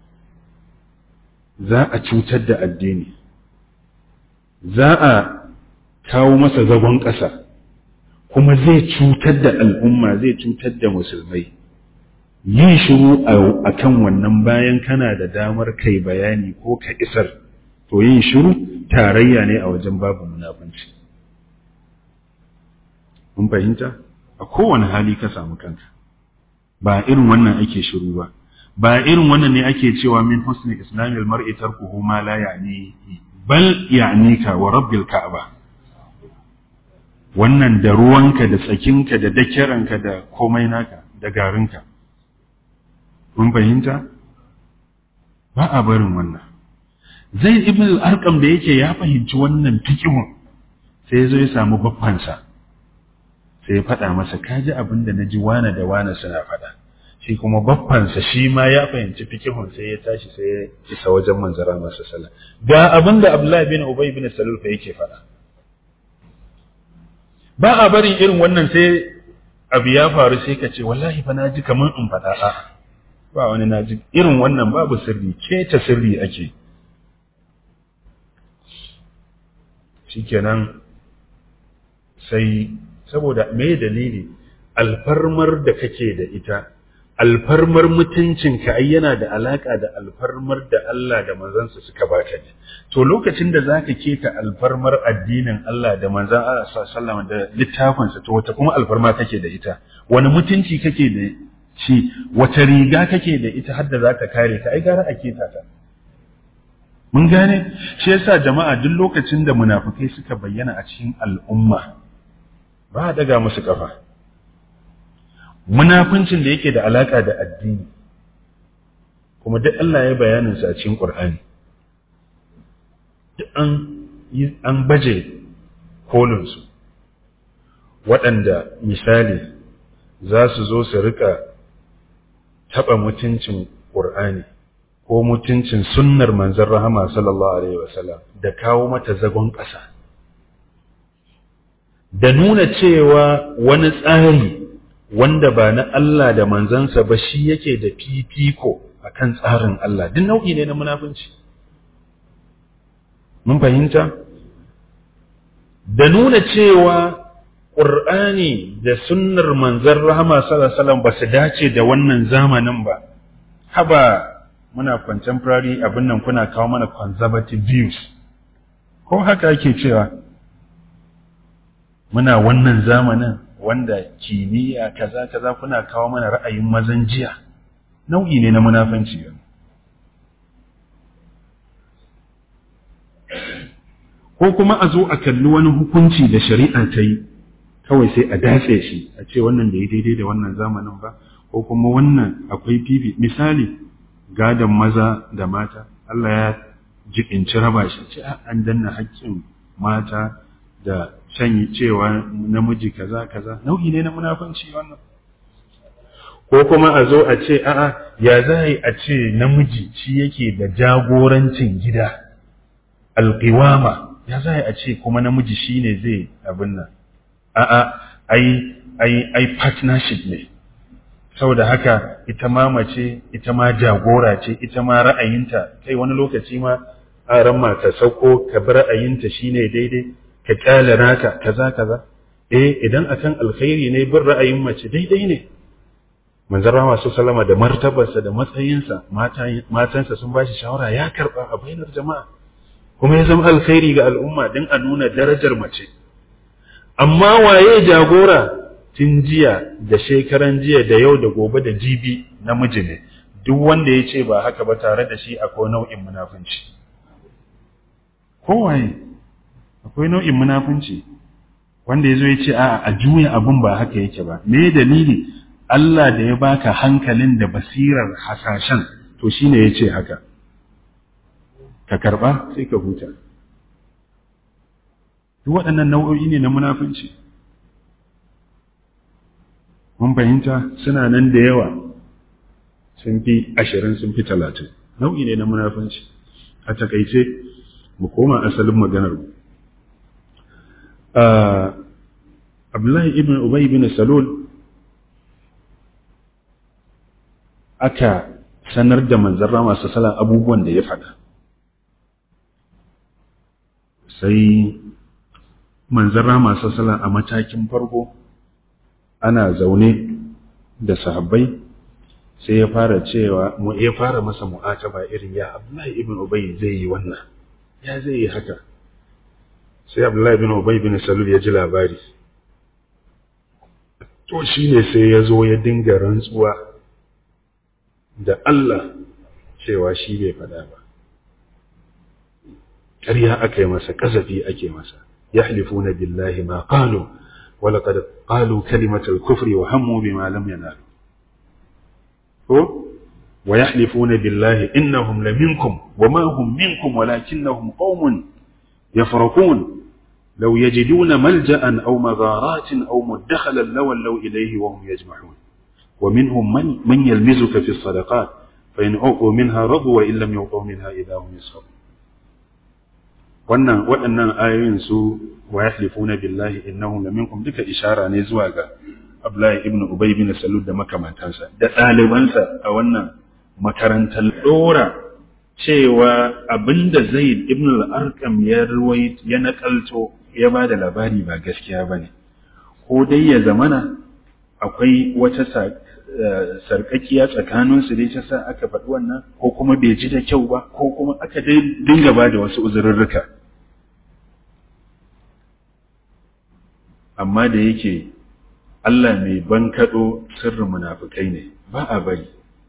B: za a cutar da addini za a kawo masa zagon ƙasa kuma zai cutar da al'umma zai cutar da musulmai yin shiru a kan wannan bayan kana da damar kai bayani ko ka isar to yin shiru tarayya ne a wajen babu munafunci mun fahimta a kowane hali ka samu kanka ba irin wannan ake shiru ba ba irin wannan ne ake cewa min husni islamil mar'i tarkuhu ma la ya'ni bal ya'nika wa rabbil ka'aba wannan da ruwanka da tsakinka da dakiranka da komai naka da garinka mun fahimta ba a barin wannan zai ibn al-arqam da yake ya fahimci wannan fikihun sai zo ya samu baffansa sai ya faɗa masa kaji abin da naji wane da wane suna faɗa shi kuma baffansa shi ma ya fahimci fikihun sai ya tashi sai ya isa wajen manzara masa sallah ga abin da abdullahi bin ubay bin salul fa yake faɗa ba a barin irin wannan sai abu ya faru sai ka ce wallahi fa naji kamar in faɗa a'a ba wani naji irin wannan babu sirri keta sirri ake shikenan sai saboda me dalili alfarmar da kake da ita alfarmar mutuncinka ai yana da alaka da alfarmar da Allah da manzansa suka baka ne to lokacin da zaka keta alfarmar addinin Allah da manzan Allah sallallahu da littafinsa to wata kuma alfarma kake da ita wani mutunci kake da shi wata riga kake da ita har da za ta kare ka ai gara a keta ta mun gane shi yasa jama'a duk lokacin da munafukai suka bayyana a cikin al'umma ba a daga musu kafa munafuncin da yake da alaka da addini kuma duk Allah ya bayanin sa a cikin Qur'ani duk an an baje kolin su waɗanda misali za su zo su rika taɓa mutuncin Qur'ani ko mutuncin sunnar manzon rahama sallallahu alaihi wasallam da kawo mata zagon ƙasa da nuna cewa wani tsari wanda ba na Allah da manzansa ba shi yake da fifiko akan tsarin Allah duk nau'i ne na munafunci mun fahimta da nuna cewa Qur'ani da sunnar manzon rahama sallallahu alaihi wasallam ba su dace da wannan zamanin ba haba muna contemporary abin nan kuna kawo mana conservative views ko haka ake cewa muna wannan zamanin wanda kimiyya kaza kaza kuna kawo mana ra'ayin mazan jiya nau'i ne na munafanci ko kuma a zo a kalli wani hukunci da shari'a ta yi kawai sai a datse shi a ce wannan da ya daidai da wannan zamanin ba ko kuma wannan akwai fifi misali gadon maza da mata Allah ya jibinci raba shi ce an danna haƙƙin mata da shanyi cewa namiji kaza kaza nau'i ne na munafanci wannan ko kuma a zo a ce a'a ya za a ce namiji shi yake da jagorancin gida alƙiwama ya za a ce kuma namiji shi ne zai abin nan a'a ai ai ai partnership ne saboda haka ita ma mace ita ma jagora ce ita ma ra'ayinta kai wani lokaci ma aran ma ta sauko ka bi ra'ayinta shine daidai ka kyale naka kaza kaza eh idan akan alkhairi ne bin ra'ayin mace daidai ne manzon rahama sallama da martabarsa da matsayinsa matansa sun bashi shawara ya karba a bainar jama'a kuma ya zama alkhairi ga al'umma don a nuna darajar mace amma waye jagora tun jiya da shekaran jiya da yau da gobe da jibi namiji ne duk wanda ya ce ba haka ba tare da shi akwai nau'in munafunci kowaye akwai nau'in munafunci wanda ya zo ya ce a a juya abin ba haka yake ba me dalili Allah da ya baka hankalin da basirar hasashen to shine ya ce haka ka karba sai ka huta duk waɗannan nau'o'i ne na munafunci mun fahimta suna nan da yawa sun fi ashirin sun fi talatin nau'i ne na munafunci a takaice mu koma asalin maganar mu abdullahi ibn ubay ibn salul aka sanar da manzarra masu salan abubuwan da ya faɗa sai manzarra masu salan a matakin farko ana zaune da sahabbai sai ya fara cewa mu ya fara masa mu'ataba irin ya Abdullahi ibn Ubay zai yi wannan ya zai yi haka sai Abdullahi ibn Ubay ibn Salul ya ji labari to shine sai ya zo ya dinga rantsuwa da Allah cewa shi bai faɗa ba ƙarya aka yi masa kasafi ake masa yahlifuna billahi ma qalu ولقد قالوا كلمة الكفر وهموا بما لم ينالوا ويحلفون بالله إنهم لمنكم وما هم منكم ولكنهم قوم يفرقون لو يجدون ملجأ أو مغارات أو مدخلا لولوا إليه وهم يجمعون ومنهم من, من يلمزك في الصدقات فإن أعطوا منها رضوا وإن لم يعطوا منها إذا هم يسخرون wannan waɗannan ayoyin su wa yahlifuna billahi innahum laminkum duka ishara ne zuwa ga Abdullahi ibn Ubay bin Salul da makamantansa da ɗalibansa a wannan makarantar dora cewa abinda Zaid ibn al-Arqam ya ruwai ya nakalto ya ba da labari ba gaskiya bane ko dai ya zamana akwai wata sarkakiya tsakanin su dai ta sa aka faɗi wannan ko kuma bai ji da kyau ba ko kuma aka dai dinga ba da wasu uzurrurruka amma da yake Allah mai bankaɗo sirrin munafukai ne ba a bari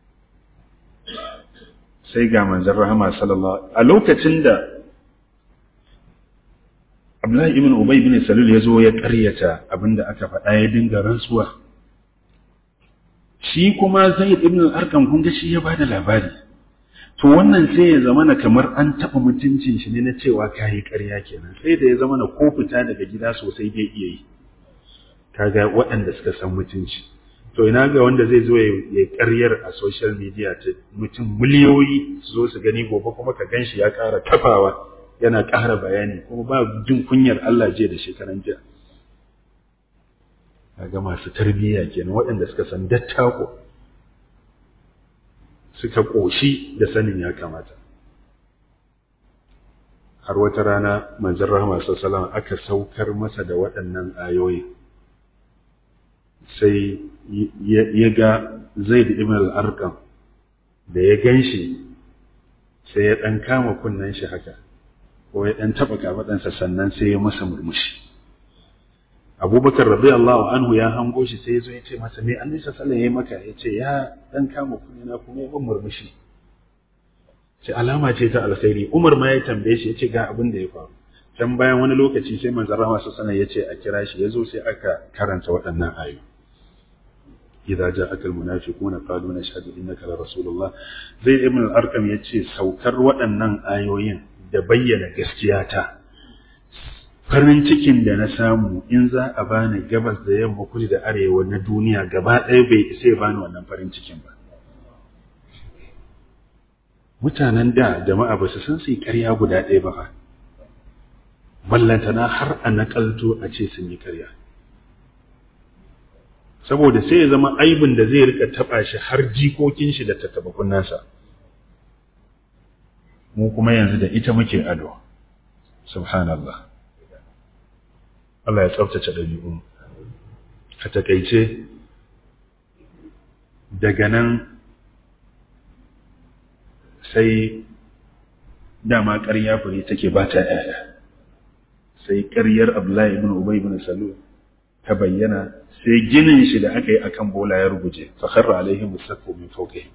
B: sai ga manzon rahama sallallahu a lokacin da Abdullahi ibn Ubay ibn Salul ya zo ya ƙaryata abinda aka faɗa ya dinga rantsuwa shi kuma Zaid ibn al-Arqam kun ga shi ya bada labari to wannan sai ya zama na kamar an taɓa mutuncin shi ne na cewa kayi ƙarya kenan sai da ya zama na ko fita daga gida sosai bai iya yi kaga waɗanda suka san mutunci to ina ga wanda zai zo ya ƙaryar a social media ta mutum miliyoyi su zo su gani gobe kuma ka ganshi ya ƙara tafawa yana ƙara bayani kuma ba jin kunyar Allah je da shekaran jiya kaga masu tarbiyya kenan waɗanda suka san dattako suka ƙoshi da sanin ya kamata har wata rana manzon rahama sallallahu aka saukar masa da waɗannan ayoyi sai ya ga zaid ibn al-arqam da ya ganshi sai ya ɗan kama kunnen shi haka ko ya ɗan taɓa kafaɗansa sannan sai ya masa murmushi abubakar radiyallahu anhu ya hango shi sai ya zo ya ce masa me annabi sallallahu alaihi wasallam maka ya ce ya dan kama kunina kuma ya ban murmushi ce alama ce ta alkhairi umar ma ya tambaye shi ya ce ga abin da ya faru can bayan wani lokaci sai manzon rahama sallallahu ya ce a kira shi ya zo sai aka karanta waɗannan ayoyi idza ja'aka almunafiquna qalu nashhadu innaka la rasulullah zai ibn al-arqam yace saukar waɗannan ayoyin da bayyana gaskiya ta farin cikin da na samu in za a bani gabas da yamma kudu da arewa na duniya gaba ɗaya bai isa ya bani wannan farin cikin ba mutanen da jama'a ba su san su yi ƙarya guda ɗaya ba fa ballantana har a naƙalto a ce sun yi ƙarya saboda sai ya zama aibin da zai rika taɓa shi har jikokin shi da tattabakun nasa mu kuma yanzu da ita muke ado subhanallah Allah ya tsaftace ɗabi'un a takaice daga nan sai dama ƙarya fure take ba ta ‘ya'ya sai ƙaryar Abdullahi ibn Ubay ibn Salul ta bayyana sai ginin shi da aka yi akan bola ya ruguje fa kharra alaihi musaffu min fawqihim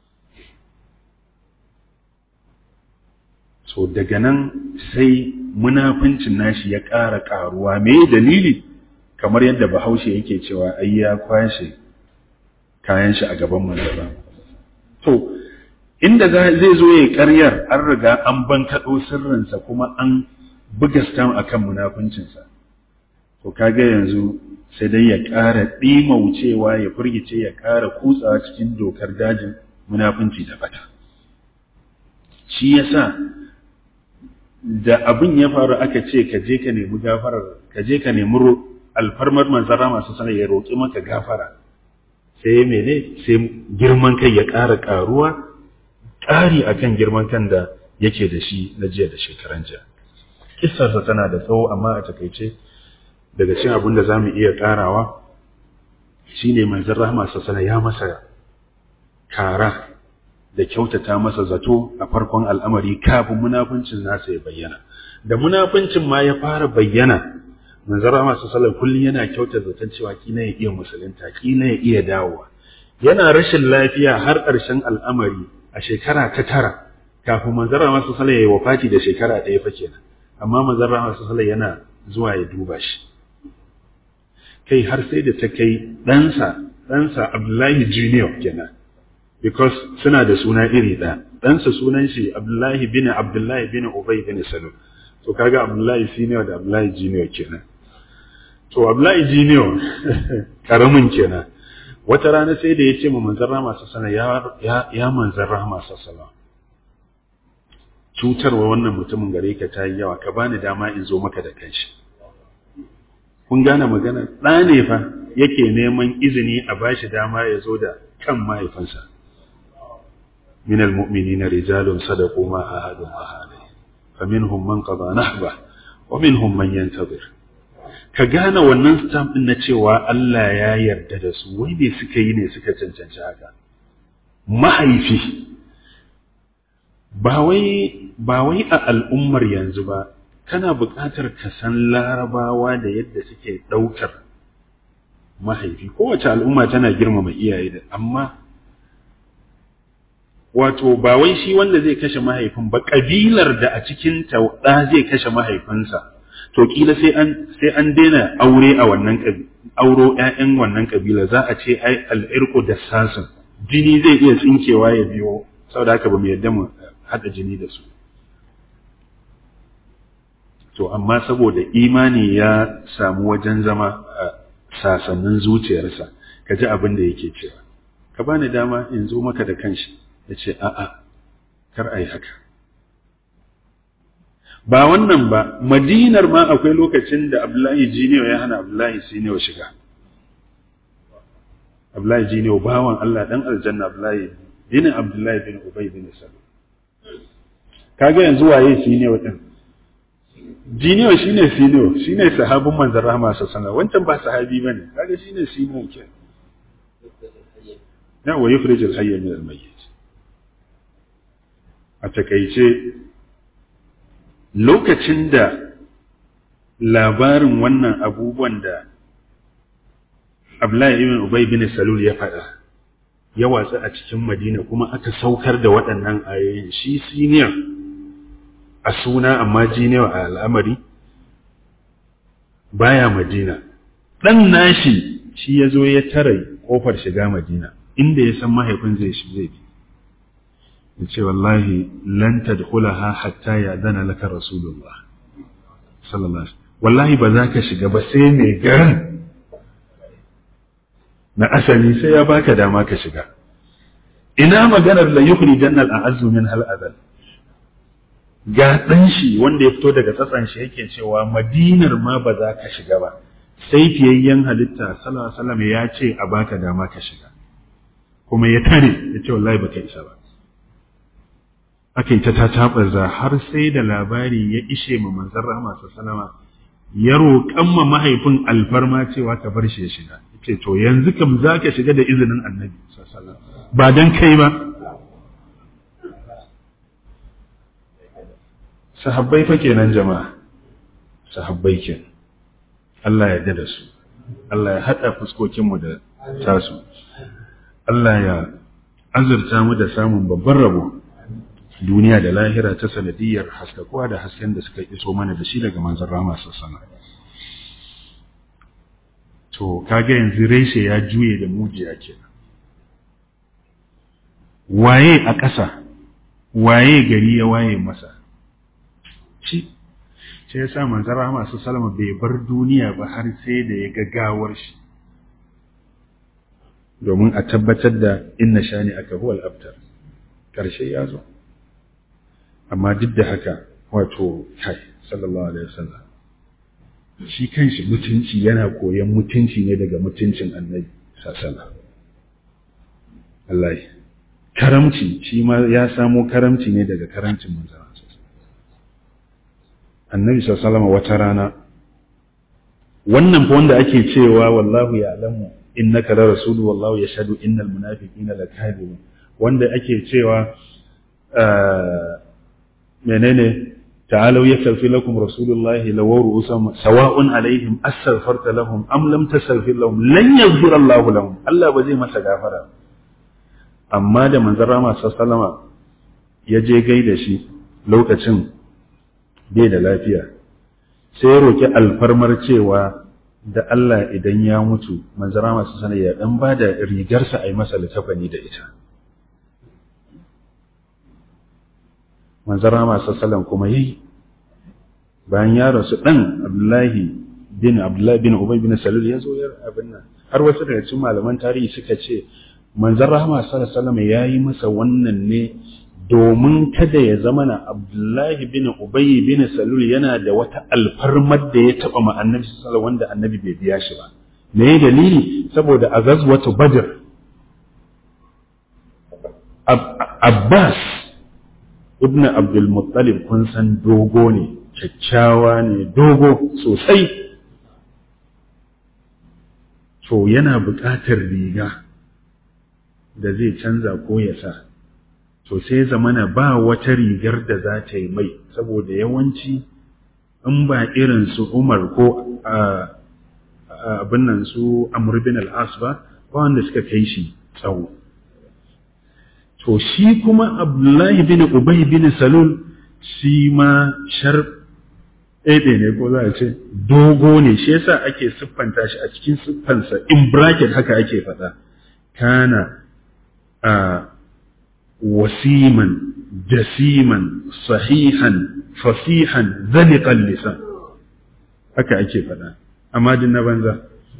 B: so daga nan sai munafincin nashi ya ƙara ƙaruwa me dalili kamar yadda bahaushe yake cewa ai ya kwashe kayan shi a gaban manzaba to inda zai zo ya ƙaryar an riga an bankaɗo sirrinsa kuma an buga stam akan munafincinsa to kaga yanzu sai dai ya ƙara ɗimaucewa ya firgice ya ƙara kutsawa cikin dokar dajin munafunci da bata shi yasa da abin ya faru aka ce ka je ka nemi gafarar ka je ka nemi alfarmar manzara masu sanar ya roƙi maka gafara sai mene sai girman kai ya ƙara ƙaruwa ƙari akan girman kan da yake da shi na jiya da shekaran jiya kissarsa tana da tsawo amma a takaice daga cikin abin da za mu iya ƙarawa shine manzon rahama sassana ya masa kara da kyautata masa zato a farkon al'amari kafin munafuncin nasa ya bayyana da munafuncin ma ya fara bayyana manzon rahama sassana kullum yana kyauta zaton cewa kila ya iya musulunta kila ya iya dawowa yana rashin lafiya har ƙarshen al'amari a shekara ta tara kafin manzon rahama sassana ya yi wafati da shekara ɗaya fa kenan amma manzon rahama sassana yana zuwa ya duba shi kai har sai da ta kai ɗansa ɗansa Abdullahi Junior kenan because suna da suna iri ɗaya ɗansa sunan shi Abdullahi bin Abdullahi bin Ubay bin Salul to kaga Abdullahi Senior da Abdullahi Junior kenan to Abdullahi Junior karamin kenan wata rana sai da ya ce ma manzon Rahama sallallahu ya ya ya manzon Rahama sallallahu cutarwa wannan mutumin gare ka ta yi yawa ka bani dama in zo maka da kanshi kun gane magana ɗa ne fa yake neman izini a bashi dama ya zo da kan mahaifinsa min almu'minina rijalun sadaqu ma ahadu ma fa minhum man qada nahba wa minhum man yantazir ka gane wannan stamp din na cewa Allah ya yarda da su wai me suka yi ne suka cancanci haka mahaifi ba wai ba wai a al'ummar yanzu ba kana buƙatar ka san larabawa da yadda suke ɗaukar mahaifi kowace al'umma tana girmama iyaye da amma wato ba wai shi wanda zai kashe mahaifin ba ƙabilar da a cikin ɗa zai kashe mahaifinsa to kila sai an sai an daina aure a wannan auro ƴaƴan wannan ƙabila za a ce ai al'irku da sasin jini zai iya tsinkewa ya biyo saboda haka ba mu yadda mu haɗa jini da su to amma saboda imani ya samu wajen zama a sasannin zuciyarsa ka ji abin da yake cewa ka bani dama in zo maka da kanshi ya ce a'a kar a yi haka ba wannan ba madinar ma akwai lokacin da abdullahi jiniyo ya hana abdullahi siniyo shiga abdullahi jiniyo bawan allah dan aljanna abdullahi bin abdullahi bin ubay bin salu kaga yanzu waye siniyo din jiniyo shine siniyo shine sahabin manzon rahama sallallahu wancan ba sahabi bane kaga shine siniyo ke na wa yukhrij al-hayy min al-mayyit a takeice lokacin da labarin wannan abubuwan da Abdullahi ibn Ubay bin Salul ya faɗa ya watsa a cikin Madina kuma aka saukar da waɗannan ayoyin shi senior a suna amma jiniya a al'amari baya Madina dan nashi shi ya zo ya tare kofar shiga Madina inda ya san mahaifin zai shi zai bi ya ce wallahi lan tadkhulaha hatta ya'dana laka rasulullah sallallahu alaihi wallahi ba za ka shiga ba sai mai garin na asali sai ya baka dama ka shiga ina maganar la yukhri jannal a'azzu min hal adal ga dan shi wanda ya fito daga tsatsan shi yake cewa madinar ma ba za ka shiga ba sai fiyayyen halitta sallallahu alaihi wasallam ya ce a baka dama ka shiga kuma ya tare ya ce wallahi baka isa ba aka yi ta tatabarza har sai da labari ya ishe ma manzon rahama sallama ya roƙan ma mahaifin alfarma cewa ka bar shi ya shiga ce to yanzu kam za ka shiga da izinin annabi ba don kai ba sahabbai fa kenan jama'a sahabbai kenan Allah ya yarda da su Allah ya haɗa fuskokinmu da tasu Allah ya azurta mu da samun babban rabo duniya da lahira ta sanadiyar haskakuwa da hasken da suka iso mana da shi daga manzon rama sassana to kaga yanzu reshe ya juye da mujiya kenan waye a ƙasa waye gari ya waye masa shi sai ya sa manzon rama sallama bai bar duniya ba har sai da ya ga gawar shi domin a tabbatar da inna shani aka huwal abtar ƙarshe ya zo amma duk da haka wato kai sallallahu alaihi wasallam shi kanshi mutunci yana koyon mutunci ne daga mutuncin annabi sallallahu Allah karamci shi ma ya samo karamci ne daga karamcin manzon annabi sallallahu wata rana wannan fa wanda ake cewa wallahu ya'lamu innaka la rasulu wallahu yashhadu innal munafiqina lakadibun wanda ake cewa menene تعالوا يستغفر لكم رسول الله لو رؤوسهم سواء عليهم استغفرت لهم ام لم تستغفر لهم لن يغفر الله لهم الله بزي masa gafara amma da manzon rama sallama ya je gaida shi lokacin bai da lafiya sai ya roki alfarmar cewa da Allah idan ya mutu manzon rama sallama ya dan bada rigarsa a yi masa likafani da ita manzara masu salam kuma yi bayan ya rasu ɗan abdullahi bin abdullahi bin ubay bin salul ya zo ya abin nan har wasu daga cikin malaman tarihi suka ce manzon rahama sallallahu alaihi ya yi masa wannan ne domin kada ya zama na abdullahi bin ubay bin salul yana da wata alfarmar da ya taba ma annabi sallallahu wanda annabi bai biya shi ba me dalili saboda a gazwatu badr abbas ibn abdulmuttalib kun san dogo ne kyakkyawa ne dogo sosai to yana buƙatar riga da zai canza ko ya sa to sai zamana ba wata rigar da za ta yi mai saboda yawanci in ba irin su umar ko abin nan su amur bin al'as ba ba wanda suka kai shi tsawo to shi kuma abdullahi bin ubay bin salul shi ma shar ɗaiɗe ne ko za a ce dogo ne shi yasa ake siffanta shi a cikin siffansa in bracket haka ake faɗa kana a wasiman jasiman sahihan fasihan zaliqan lisan haka ake faɗa amma din na banza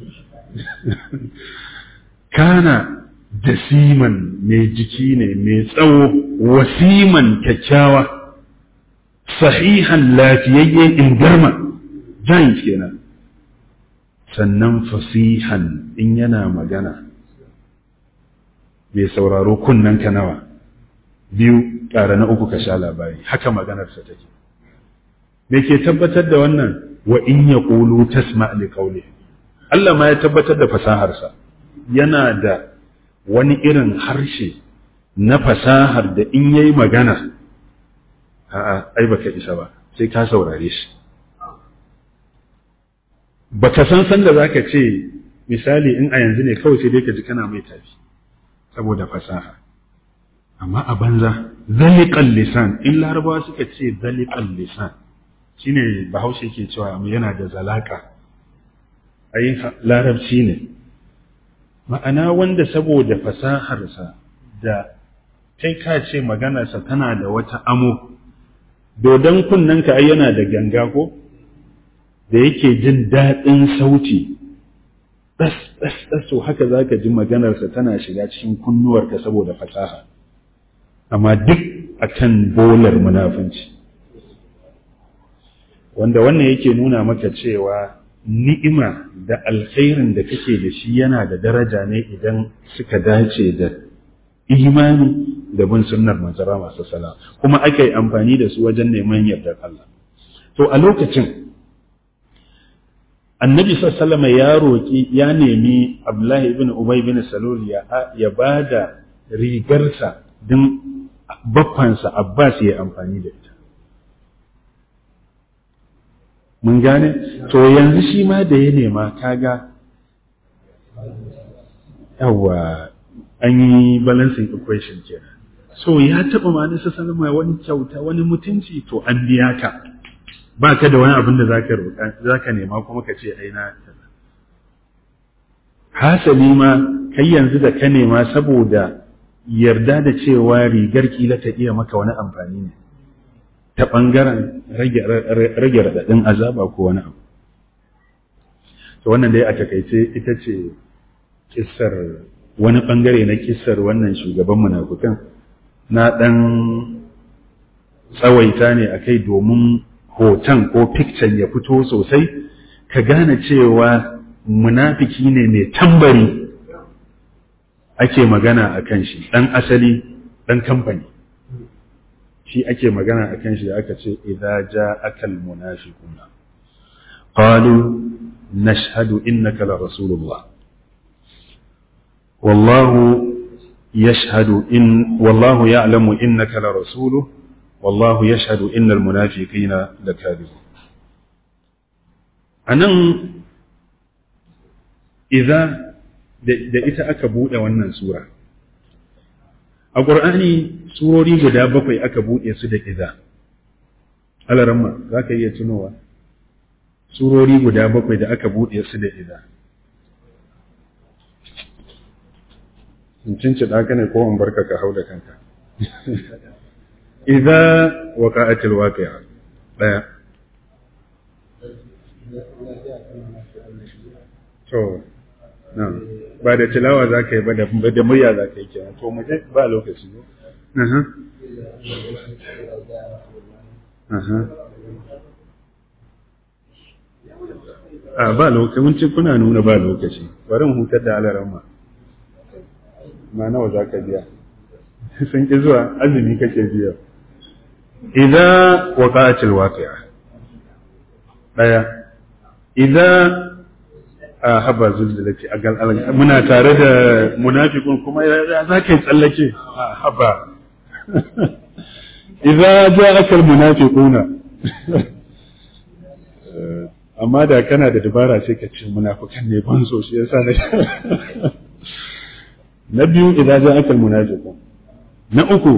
B: kana jasiman mai jiki ne mai tsawo wasiman kyakkyawa sahihan lafiyayye ingarma giant kenan sannan fasihan in yana magana mai sauraro kunnen ka nawa biyu ƙara na uku ka sha labari haka maganarsa take me ke tabbatar da wannan wa in ya ƙulu tasma li qawli Allah ma ya tabbatar da fasaharsa yana da wani irin harshe na fasahar da in yayi magana a'a ai baka isa ba sai ka saurare shi baka san san da zaka ce misali in a yanzu ne kawai sai dai ka ji kana mai tafi saboda fasaha amma a banza zaliqal lisan in larabawa suka ce zaliqal lisan shine bahaushe ke cewa yana da zalaka ai larabci ne ma'ana wanda saboda fasaharsa da kai ka ce maganarsa tana da wata amo dodon kunnenka ai yana da ganga ko da yake jin daɗin sauti ɗas ɗas ɗas to haka za ka ji maganarsa tana shiga cikin kunnuwarka saboda fasaha amma duk akan bolar munafunci wanda wannan yake nuna maka cewa ni'ima da alkhairin da kake da shi yana da daraja ne idan suka dace da imani da bin sunnar manzara masu sala kuma aka yi amfani da su wajen neman yardar Allah to a lokacin annabi sallama ya roƙi ya nemi abdullahi ibn ubay bin salul ya ya bada rigarsa din baffansa abbas ya amfani da ita mun gane to yanzu shi ma da ya nema kaga yawa an yi balancing equation kenan so ya taɓa ma'anin sa salama wani kyauta wani mutunci to an biya ka ba ka da wani abin da zaka roƙa zaka nema kuma ka ce ai na hasali ma kai yanzu da ka nema saboda yarda da cewa rigar kila ta iya maka wani amfani ne ta ɓangaren rage raɗaɗin azaba ko wani abu to wannan dai a takaice ita ce kissar wani ɓangare na kissar wannan shugaban munafukan na ɗan tsawaita ne a kai domin hoton ko fikcen ya fito sosai ka gane cewa munafiki ne mai tambari ake magana a kan shi ɗan asali ɗan kamfani shi ake magana a kan shi da aka ce idza ja'aka almunafiquna qalu nashhadu innaka la rasulullah wallahu yashhadu in wallahu ya'lamu innaka la rasuluhu wallahu yashhadu innal munafiqina lakadibun anan idza da ita aka bude wannan sura a ƙur'ani surori guda bakwai aka buɗe su da iza alaramma za ka iya tunowa surori guda bakwai da aka buɗe su da iza in cinci ɗaka ne ko in barka ka hau da kanka iza wa ka'atil waqi'a ɗaya to na ba da tilawa za ka yi ba da murya za ka yi kenan to mu je ba lokaci ne aha aha a ba lokaci mun ci kuna nuna ba lokaci bari mu hutar da alaran ma ma nawa za ka biya sun ki zuwa azumi kake biya idza waqa'atil waqi'a daya idza a haba zulzulati a gal muna tare da munafiqun kuma ya za ka tsallake a haba idza ja'aka almunafiquna amma da kana da dabara sai ka ce munafikan ne ban so shi yasa na na biyu idza ja'aka almunafiqun na uku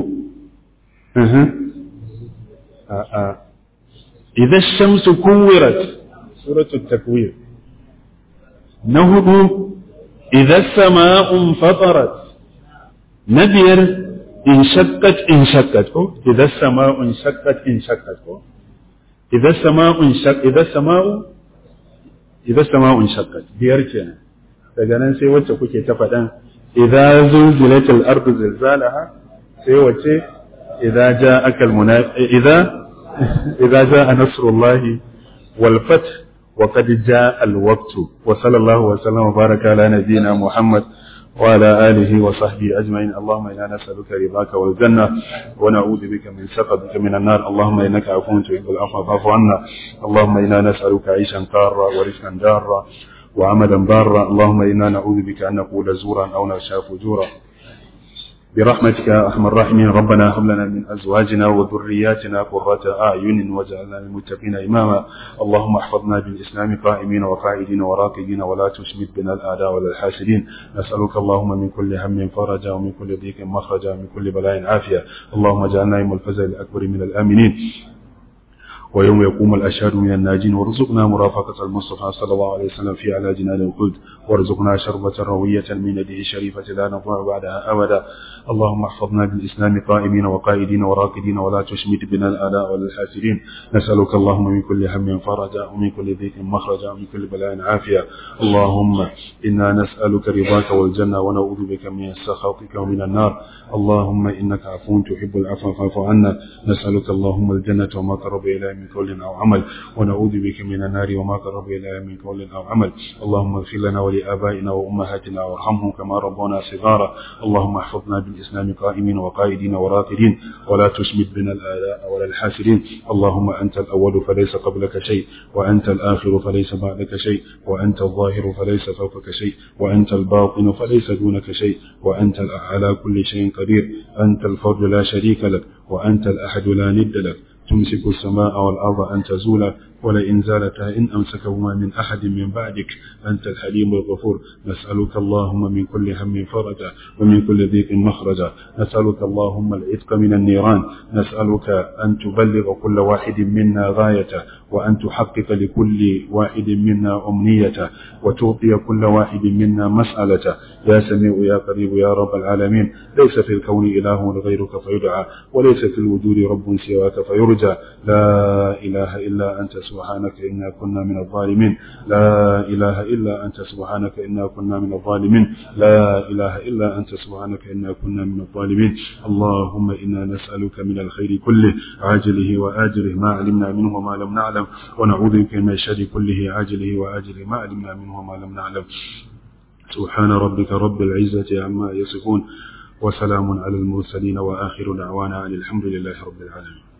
B: a a idza ash-shamsu kuwirat suratul takwir na hudu idan sama'un fatarat na biyar in shakkat in shakkat ko idan sama'un shakkat in shakkat ko idan sama'un shak idan sama'u idan sama'un shakkat biyar kenan daga nan sai wacce kuke ta faɗan idan zulzilatil ardu zilzalaha sai wacce idan ja'aka al idan idan ja'a nasrullahi wal fath وقد جاء الوقت وصلى الله وسلم وبارك على نبينا محمد وعلى آله وصحبه أجمعين اللهم إنا نسألك رضاك والجنة ونعوذ بك من سخطك من النار اللهم إنك عفو تحب العفو فاعف عنا اللهم إنا نسألك عيشا قارا ورزقا دارا وعملا بارا اللهم إنا نعوذ بك أن نقول زورا أو نشاء فجورا برحمتك يا أرحم الراحمين ربنا هب لنا من أزواجنا وذرياتنا قرة أعين واجعلنا للمتقين إماما اللهم احفظنا بالإسلام قائمين وقاعدين وراكدين ولا تشمت بنا الأعداء ولا الحاسدين نسألك اللهم من كل هم فرجا ومن كل ضيق مخرجا ومن كل بلاء عافية اللهم اجعلنا يوم الفزع الأكبر من الآمنين ويوم يقوم الأشهاد من الناجين وارزقنا مرافقة المصطفى صلى الله عليه وسلم في على جنان الخلد وارزقنا شربة روية من يده الشريفة لا نضيع بعدها أبدا اللهم احفظنا بالإسلام قائمين وقائدين وراكدين ولا تشمت بنا الآلاء ولا الحاسدين نسألك اللهم من كل هم فرجا ومن كل ضيق مخرجا ومن كل بلاء عافية اللهم إنا نسألك رضاك والجنة ونعوذ بك من سخطك ومن النار اللهم إنك عفو تحب العفو فاعف عنا نسألك اللهم الجنة وما قرب إليها من قول أو عمل ونعوذ بك من النار وما قرب إليها من قول أو عمل اللهم اغفر لنا ولآبائنا وأمهاتنا وارحمهم كما ربونا صغارا اللهم احفظنا بالإسلام قائمين وقائدين وراكدين ولا تشمت بنا الآلاء ولا الحاسدين اللهم أنت الأول فليس قبلك شيء وأنت الآخر فليس بعدك شيء وأنت الظاهر فليس فوقك شيء وأنت الباطن فليس دونك شيء وأنت على كل شيء قدير أنت الفرد لا شريك لك وأنت الأحد لا ند لك تمسك السماء والأرض أن تزولا ولئن زالتا إن أمسكهما من أحد من بعدك أنت الحليم الغفور نسألك اللهم من كل هم فرجا ومن كل ضيق مخرجا نسألك اللهم العتق من النيران نسألك أن تبلغ كل واحد منا غايته وأن تحقق لكل واحد منا أمنيته وتعطي كل واحد منا مسألته يا سميع يا قريب يا رب العالمين ليس في الكون إله غيرك فيدعى وليس في الوجود رب سواك فيرجى لا إله إلا أنت سبحانك إنا كنا من الظالمين لا إله إلا أنت سبحانك إنا كنا من الظالمين لا إله إلا أنت سبحانك إنا كنا من الظالمين اللهم إنا نسألك من الخير كله عاجله وآجله ما علمنا منه وما لم نعلم ونعوذ بك من الشر كله عاجله وآجله ما علمنا منه وما لم نعلم سبحان ربك رب العزة عما يصفون وسلام على المرسلين وآخر دعوانا أن الحمد لله رب العالمين